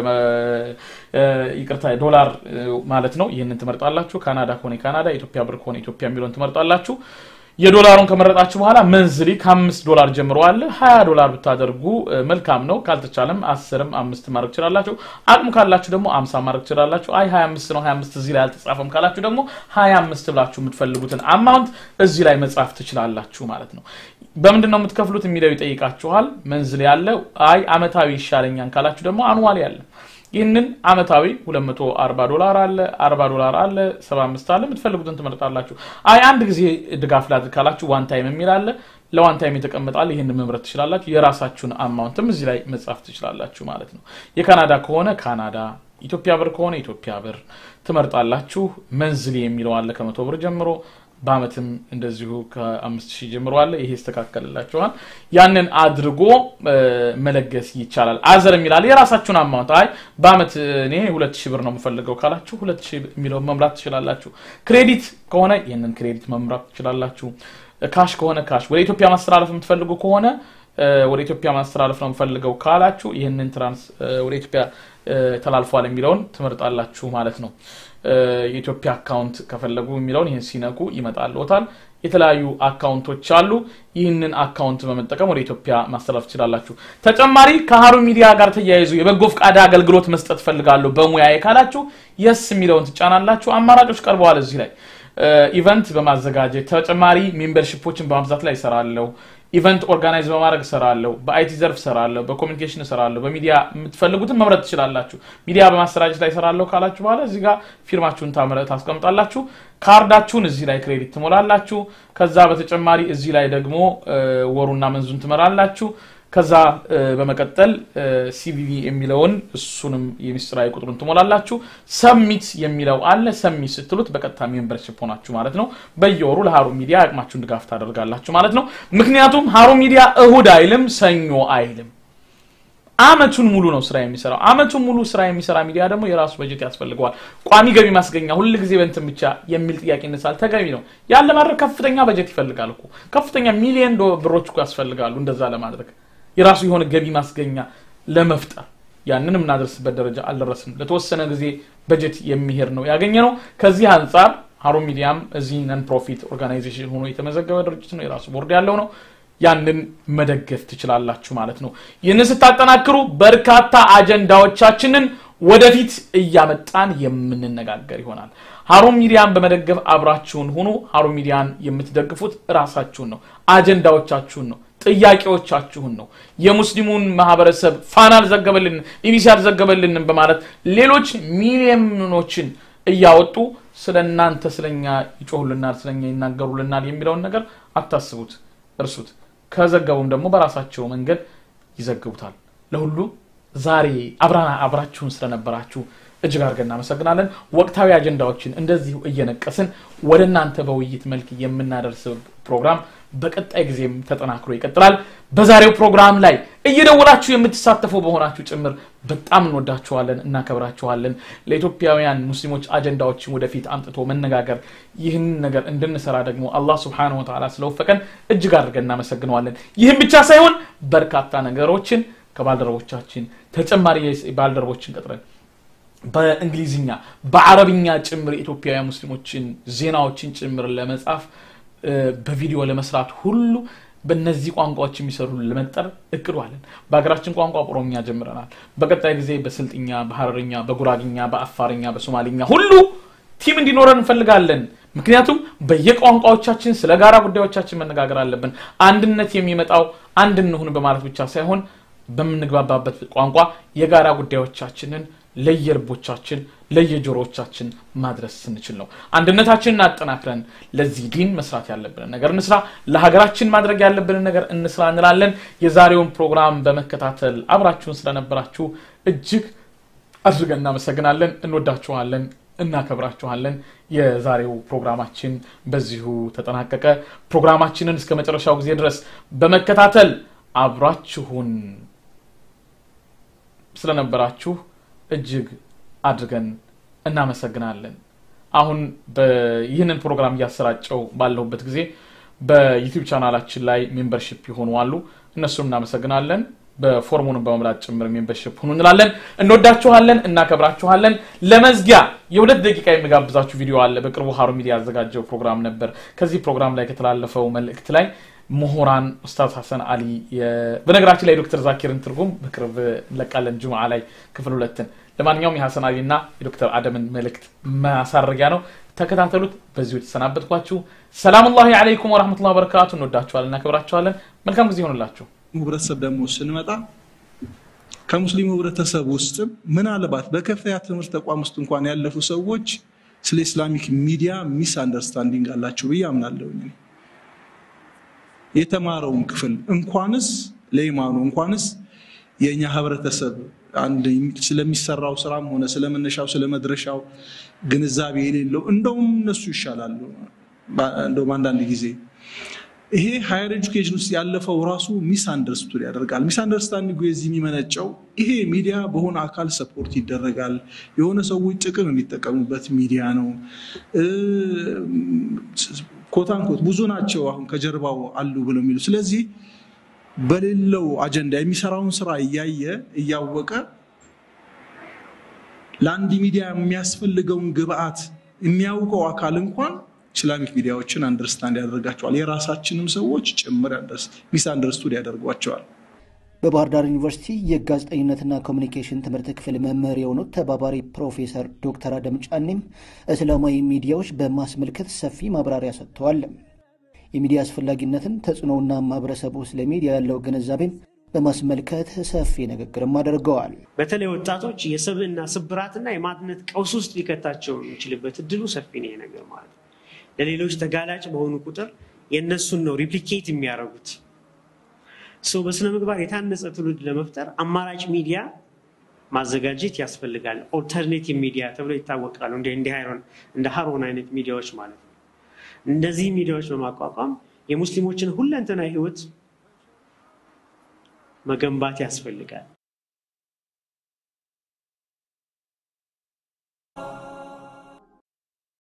ይቅርታ ዶላር ማለት ነው። ይህንን ትመርጣላችሁ። ካናዳ ከሆነ ካናዳ፣ ኢትዮጵያ ብር ከሆነ ኢትዮጵያ የሚለውን ትመርጣላችሁ። የዶላሩን ከመረጣችሁ በኋላ መንዝሊ ከአምስት ዶላር ጀምሮ አለ። ሀያ ዶላር ብታደርጉ መልካም ነው። ካልተቻለም አስርም አምስት ማድረግ ትችላላችሁ። አቅሙ ካላችሁ ደግሞ አምሳ ማድረግ ትችላላችሁ። አይ ሀያ አምስት ነው ሀያ አምስት እዚህ ላይ አልተጻፈም ካላችሁ ደግሞ ሀያ አምስት ብላችሁ የምትፈልጉትን አማውንት እዚህ ላይ መጻፍ ትችላላችሁ ማለት ነው። በምንድን ነው የምትከፍሉት የሚለው ይጠይቃችኋል። መንዝሊ ያለ አይ አመታዊ ይሻለኛል ካላችሁ ደግሞ አኑዋሊ ያለ ይህንን አመታዊ 240 ዶላር አለ፣ 40 ዶላር አለ፣ 75 አለ። የምትፈልጉትን ትመርጣላችሁ። አይ አንድ ጊዜ ድጋፍ ላድርግ ካላችሁ ዋን ታይም የሚል አለ። ለዋን ታይም የተቀመጣል። ይህንን መምረጥ ትችላላችሁ። የራሳችሁን አማውንትም እዚህ ላይ መጻፍ ትችላላችሁ ማለት ነው። የካናዳ ከሆነ ካናዳ፣ ኢትዮጵያ ብር ከሆነ ኢትዮጵያ ብር ትመርጣላችሁ። መንዝሊ የሚለው አለ ከመቶ ብር ጀምሮ በአመትም እንደዚሁ ከአምስት ሺህ ጀምሮ አለ። ይሄ ይስተካከልላችኋል። ያንን አድርጎ መለገስ ይቻላል። አዘር የሚላል የራሳችሁን አማውንት አይ በአመት እኔ ሁለት ሺህ ብር ነው የምፈልገው ካላችሁ ሁለት ሺህ የሚለውን መምራት ትችላላችሁ። ክሬዲት ከሆነ ይህንን ክሬዲት መምራት ትችላላችሁ። ካሽ ከሆነ ካሽ፣ ወደ ኢትዮጵያ ማስተላለፍ የምትፈልጉ ከሆነ ወደ ኢትዮጵያ ማስተላለፍ ነው የምፈልገው ካላችሁ ይህንን ትራንስ ወደ ኢትዮጵያ ተላልፏል የሚለውን ትመርጣላችሁ ማለት ነው። የኢትዮጵያ አካውንት ከፈለጉ የሚለውን ይህን ሲነኩ ይመጣልዎታል። የተለያዩ አካውንቶች አሉ። ይህንን አካውንት በመጠቀም ወደ ኢትዮጵያ ማስተላለፍ ትችላላችሁ። ተጨማሪ ከሀሩን ሚዲያ ጋር ተያይዙ የበጎ ፈቃድ አገልግሎት መስጠት ፈልጋለሁ በሙያዬ ካላችሁ የስ የሚለውን ትጫናላችሁ። አማራጮች ቀርበዋል እዚህ ላይ ኢቨንት በማዘጋጀት ተጨማሪ ሜምበርሽፖችን በማብዛት ላይ እሰራለሁ። ኢቨንት ኦርጋናይዝ በማድረግ እሰራለሁ። በአይቲ ዘርፍ እሰራለሁ። በኮሚኒኬሽን እሰራለሁ። በሚዲያ የምትፈልጉትን መምረጥ ትችላላችሁ። ሚዲያ በማሰራጨት ላይ እሰራለሁ ካላችሁ በኋላ እዚህ ጋር ፊርማችሁን ታምረ ታስቀምጣላችሁ። ካርዳችሁን እዚህ ላይ ክሬዲት ትሞላላችሁ። ከዛ በተጨማሪ እዚህ ላይ ደግሞ ወሩና መንዙን ትመራላችሁ። ከዛ በመቀጠል ሲቪቪ የሚለውን እሱንም የሚስጥራዊ ቁጥሩን ትሞላላችሁ። ሰሚት የሚለው አለ። ሰሚት ስትሉት በቀጥታ ሜምበርሽፕ ሆናችሁ ማለት ነው። በየወሩ ለሀሩን ሚዲያ አቅማችሁን ድጋፍ ታደርጋላችሁ ማለት ነው። ምክንያቱም ሀሩን ሚዲያ እሁድ አይልም፣ ሰኞ አይልም። አመቱን ሙሉ ነው ስራ የሚሰራው። አመቱን ሙሉ ስራ የሚሰራ ሚዲያ ደግሞ የራሱ በጀት ያስፈልገዋል። ቋሚ ገቢ ማስገኛ ሁል ጊዜ በንትን ብቻ የሚል ጥያቄ ይነሳል። ተገቢ ነው። ያን ለማድረግ ከፍተኛ በጀት ይፈልጋል እኮ ከፍተኛ ሚሊዮን ብሮች እኮ ያስፈልጋሉ እንደዛ ለማድረግ የራሱ የሆነ ገቢ ማስገኛ ለመፍጠር ያንን የምናደርስበት ደረጃ አልደረስንም። ለተወሰነ ጊዜ በጀት የሚሄድ ነው ያገኘ ነው። ከዚህ አንጻር ሀሩን ሚዲያም እዚህ ነን ፕሮፊት ኦርጋናይዜሽን ሆኖ የተመዘገበ ድርጅት ነው። የራሱ ቦርድ ያለው ነው። ያንን መደገፍ ትችላላችሁ ማለት ነው። ይህንን ስታጠናክሩ በርካታ አጀንዳዎቻችንን ወደፊት እያመጣን የምንነጋገር ይሆናል። ሀሩን ሚዲያን በመደገፍ አብራችሁን ሁኑ። ሀሩን ሚዲያን የምትደግፉት እራሳችሁን ነው፣ አጀንዳዎቻችሁን ነው ጥያቄዎቻችሁን ነው። የሙስሊሙን ማህበረሰብ ፋና አልዘገበልንም፣ ኢቢሲ አልዘገበልንም በማለት ሌሎች ሚሊዮኖችን እያወጡ ስለ እናንተ ስለኛ ይጮሁልናል፣ ስለኛ ይናገሩልናል የሚለውን ነገር አታስቡት፣ እርሱት። ከዘገቡም ደግሞ በራሳቸው መንገድ ይዘግቡታል። ለሁሉ ዛሬ አብራና አብራችሁን ስለነበራችሁ እጅግ አድርገን እናመሰግናለን። ወቅታዊ አጀንዳዎችን እንደዚሁ እየነቀስን ወደ እናንተ በውይይት መልክ የምናደርስ ፕሮግራም በቀጣይ ጊዜም ተጠናክሮ ይቀጥላል። በዛሬው ፕሮግራም ላይ እየደወላችሁ የምትሳተፉ በሆናችሁ ጭምር በጣም እንወዳችኋለን፣ እናከብራችኋለን። ለኢትዮጵያውያን ሙስሊሞች አጀንዳዎችን ወደፊት አምጥቶ መነጋገር ይህን ነገር እንድንሰራ ደግሞ አላህ ስብሓነሁ ወተዓላ ስለወፈቀን እጅግ አድርገን እናመሰግነዋለን። ይህም ብቻ ሳይሆን በርካታ ነገሮችን ከባልደረቦቻችን ተጨማሪ ባልደረቦችን ቀጥረን በእንግሊዝኛ በአረብኛ ጭምር የኢትዮጵያውያን ሙስሊሞችን ዜናዎችን ጭምር ለመጻፍ በቪዲዮ ለመስራት ሁሉ በእነዚህ ቋንቋዎች የሚሰሩ ለመጠር እቅዱ አለን። በሀገራችን ቋንቋ ኦሮምኛ ጀምረናል። በቀጣይ ጊዜ በስልጥኛ፣ በሀረርኛ፣ በጉራግኛ፣ በአፋርኛ፣ በሶማሊኛ ሁሉ ቲም እንዲኖረን እንፈልጋለን። ምክንያቱም በየቋንቋዎቻችን ስለ ጋራ ጉዳዮቻችን መነጋገር አለብን። አንድነት የሚመጣው አንድ እንሁን በማለት ብቻ ሳይሆን በምንግባባበት ቋንቋ የጋራ ጉዳዮቻችንን ለየልቦቻችን ለየጆሮዎቻችን ማድረስ ስንችል ነው። አንድነታችንን አጠናክረን ለዚህ ዲን መስራት ያለብንን ነገር እንስራ፣ ለሀገራችን ማድረግ ያለብንን ነገር እንስራ እንላለን። የዛሬውን ፕሮግራም በመከታተል አብራችሁን ስለነበራችሁ እጅግ አድርገን እናመሰግናለን። እንወዳችኋለን፣ እናከብራችኋለን። የዛሬው ፕሮግራማችን በዚሁ ተጠናቀቀ። ፕሮግራማችንን እስከ መጨረሻው ጊዜ ድረስ በመከታተል አብራችሁን ስለነበራችሁ እጅግ አድርገን እናመሰግናለን። አሁን ይህንን ፕሮግራም እያሰራጨው ባለሁበት ጊዜ በዩቲዩብ ቻናላችን ላይ ሜምበርሽፕ የሆኑ አሉ። እነሱም እናመሰግናለን። በፎርሙንም በመምላት ጭምር ሜምበርሽፕ ሁኑ እንላለን። እንወዳችኋለን፣ እናከብራችኋለን። ለመዝጊያ የሁለት ደቂቃ የሚጋብዛችሁ ቪዲዮ አለ። በቅርቡ ሀሩን ሚዲያ ያዘጋጀው ፕሮግራም ነበር። ከዚህ ፕሮግራም ላይ ከተላለፈው መልእክት ላይ ምሁራን ኡስታዝ ሀሰን አሊ በነገራችን ላይ ዶክተር ዛኪርን ትርጉም በቅርብ እንለቃለን ጁምዓ ላይ ክፍል ሁለትን ለማንኛውም የሀሰን አሊ እና የዶክተር አደምን መልእክት ማሳረጊያ ነው ተከታተሉት በዚሁ የተሰናበትኳችሁ ሰላም ላሂ አለይኩም ወረህመቱላ በረካቱ እንወዳችኋለን እናከብራችኋለን መልካም ጊዜ ይሆንላችሁ ህብረተሰብ ደግሞ ስንመጣ ከሙስሊሙ ህብረተሰብ ውስጥም ምናልባት በከፍተኛ ትምህርት ተቋም ውስጥ እንኳን ያለፉ ሰዎች ስለ ኢስላሚክ ሚዲያ ሚስ አንደርስታንዲንግ አላቸው ብዬ አምናለሁ የተማረውን ክፍል እንኳንስ ለኢማኑ እንኳንስ የእኛ ህብረተሰብ አንድ ስለሚሰራው ስራም ሆነ ስለመነሻው ስለመድረሻው ግንዛቤ የሌለው እንደውም እነሱ ይሻላሉ። እንደውም አንዳንድ ጊዜ ይሄ ሃየር ኤጁኬሽን ውስጥ ያለፈው ራሱ ሚስ አንደርስቱድ ያደርጋል። ሚስ አንደርስታንዲንግ የዚህ የሚመነጨው ይሄ ሚዲያ በሆነ አካል ሰፖርት ይደረጋል፣ የሆነ ሰዎች ጥቅም የሚጠቀሙበት ሚዲያ ነው። ኮታንኮት ብዙ ናቸው አሁን ከጀርባው አሉ ብለው የሚሉ ስለዚህ በሌለው አጀንዳ የሚሰራውን ስራ እያየ እያወቀ ለአንድ ሚዲያ የሚያስፈልገውን ግብአት የሚያውቀው አካል እንኳን ኢስላሚክ ሚዲያዎችን አንደርስታንድ ያደርጋቸዋል። የራሳችንም ሰዎች ጭምር ሚስ አንደርስቱድ ያደርጓቸዋል። በባህር ዳር ዩኒቨርሲቲ የጋዜጠኝነትና ኮሚኒኬሽን ትምህርት ክፍል መምህር የሆኑት ተባባሪ ፕሮፌሰር ዶክተር አደም ጫኔም እስላማዊ ሚዲያዎች በማስመልከት ሰፊ ማብራሪያ ሰጥተዋል። የሚዲያ አስፈላጊነትን፣ ተጽዕኖውና ማህበረሰቡ ስለ ሚዲያ ያለው ግንዛቤም በማስመልከት ሰፊ ንግግርም አድርገዋል። በተለይ ወጣቶች የሰብዕና ስብራትና የማንነት ቀውስ ውስጥ ሊከታቸው የሚችልበት እድሉ ሰፊ ነው። ነገር ማለት ነው። ለሌሎች ተጋላጭ በሆኑ ቁጥር የእነሱን ነው ሪፕሊኬት የሚያደርጉት። ሰው በስነ ምግባር የታነጸ ትውልድ ለመፍጠር አማራጭ ሚዲያ ማዘጋጀት ያስፈልጋል። ኦልተርኔቲቭ ሚዲያ ተብሎ ይታወቃሉ። እንደ ሀሮን አይነት ሚዲያዎች ማለት ነው። እነዚህ ሚዲያዎች በማቋቋም የሙስሊሞችን ሁለንተናዊ ህይወት መገንባት ያስፈልጋል።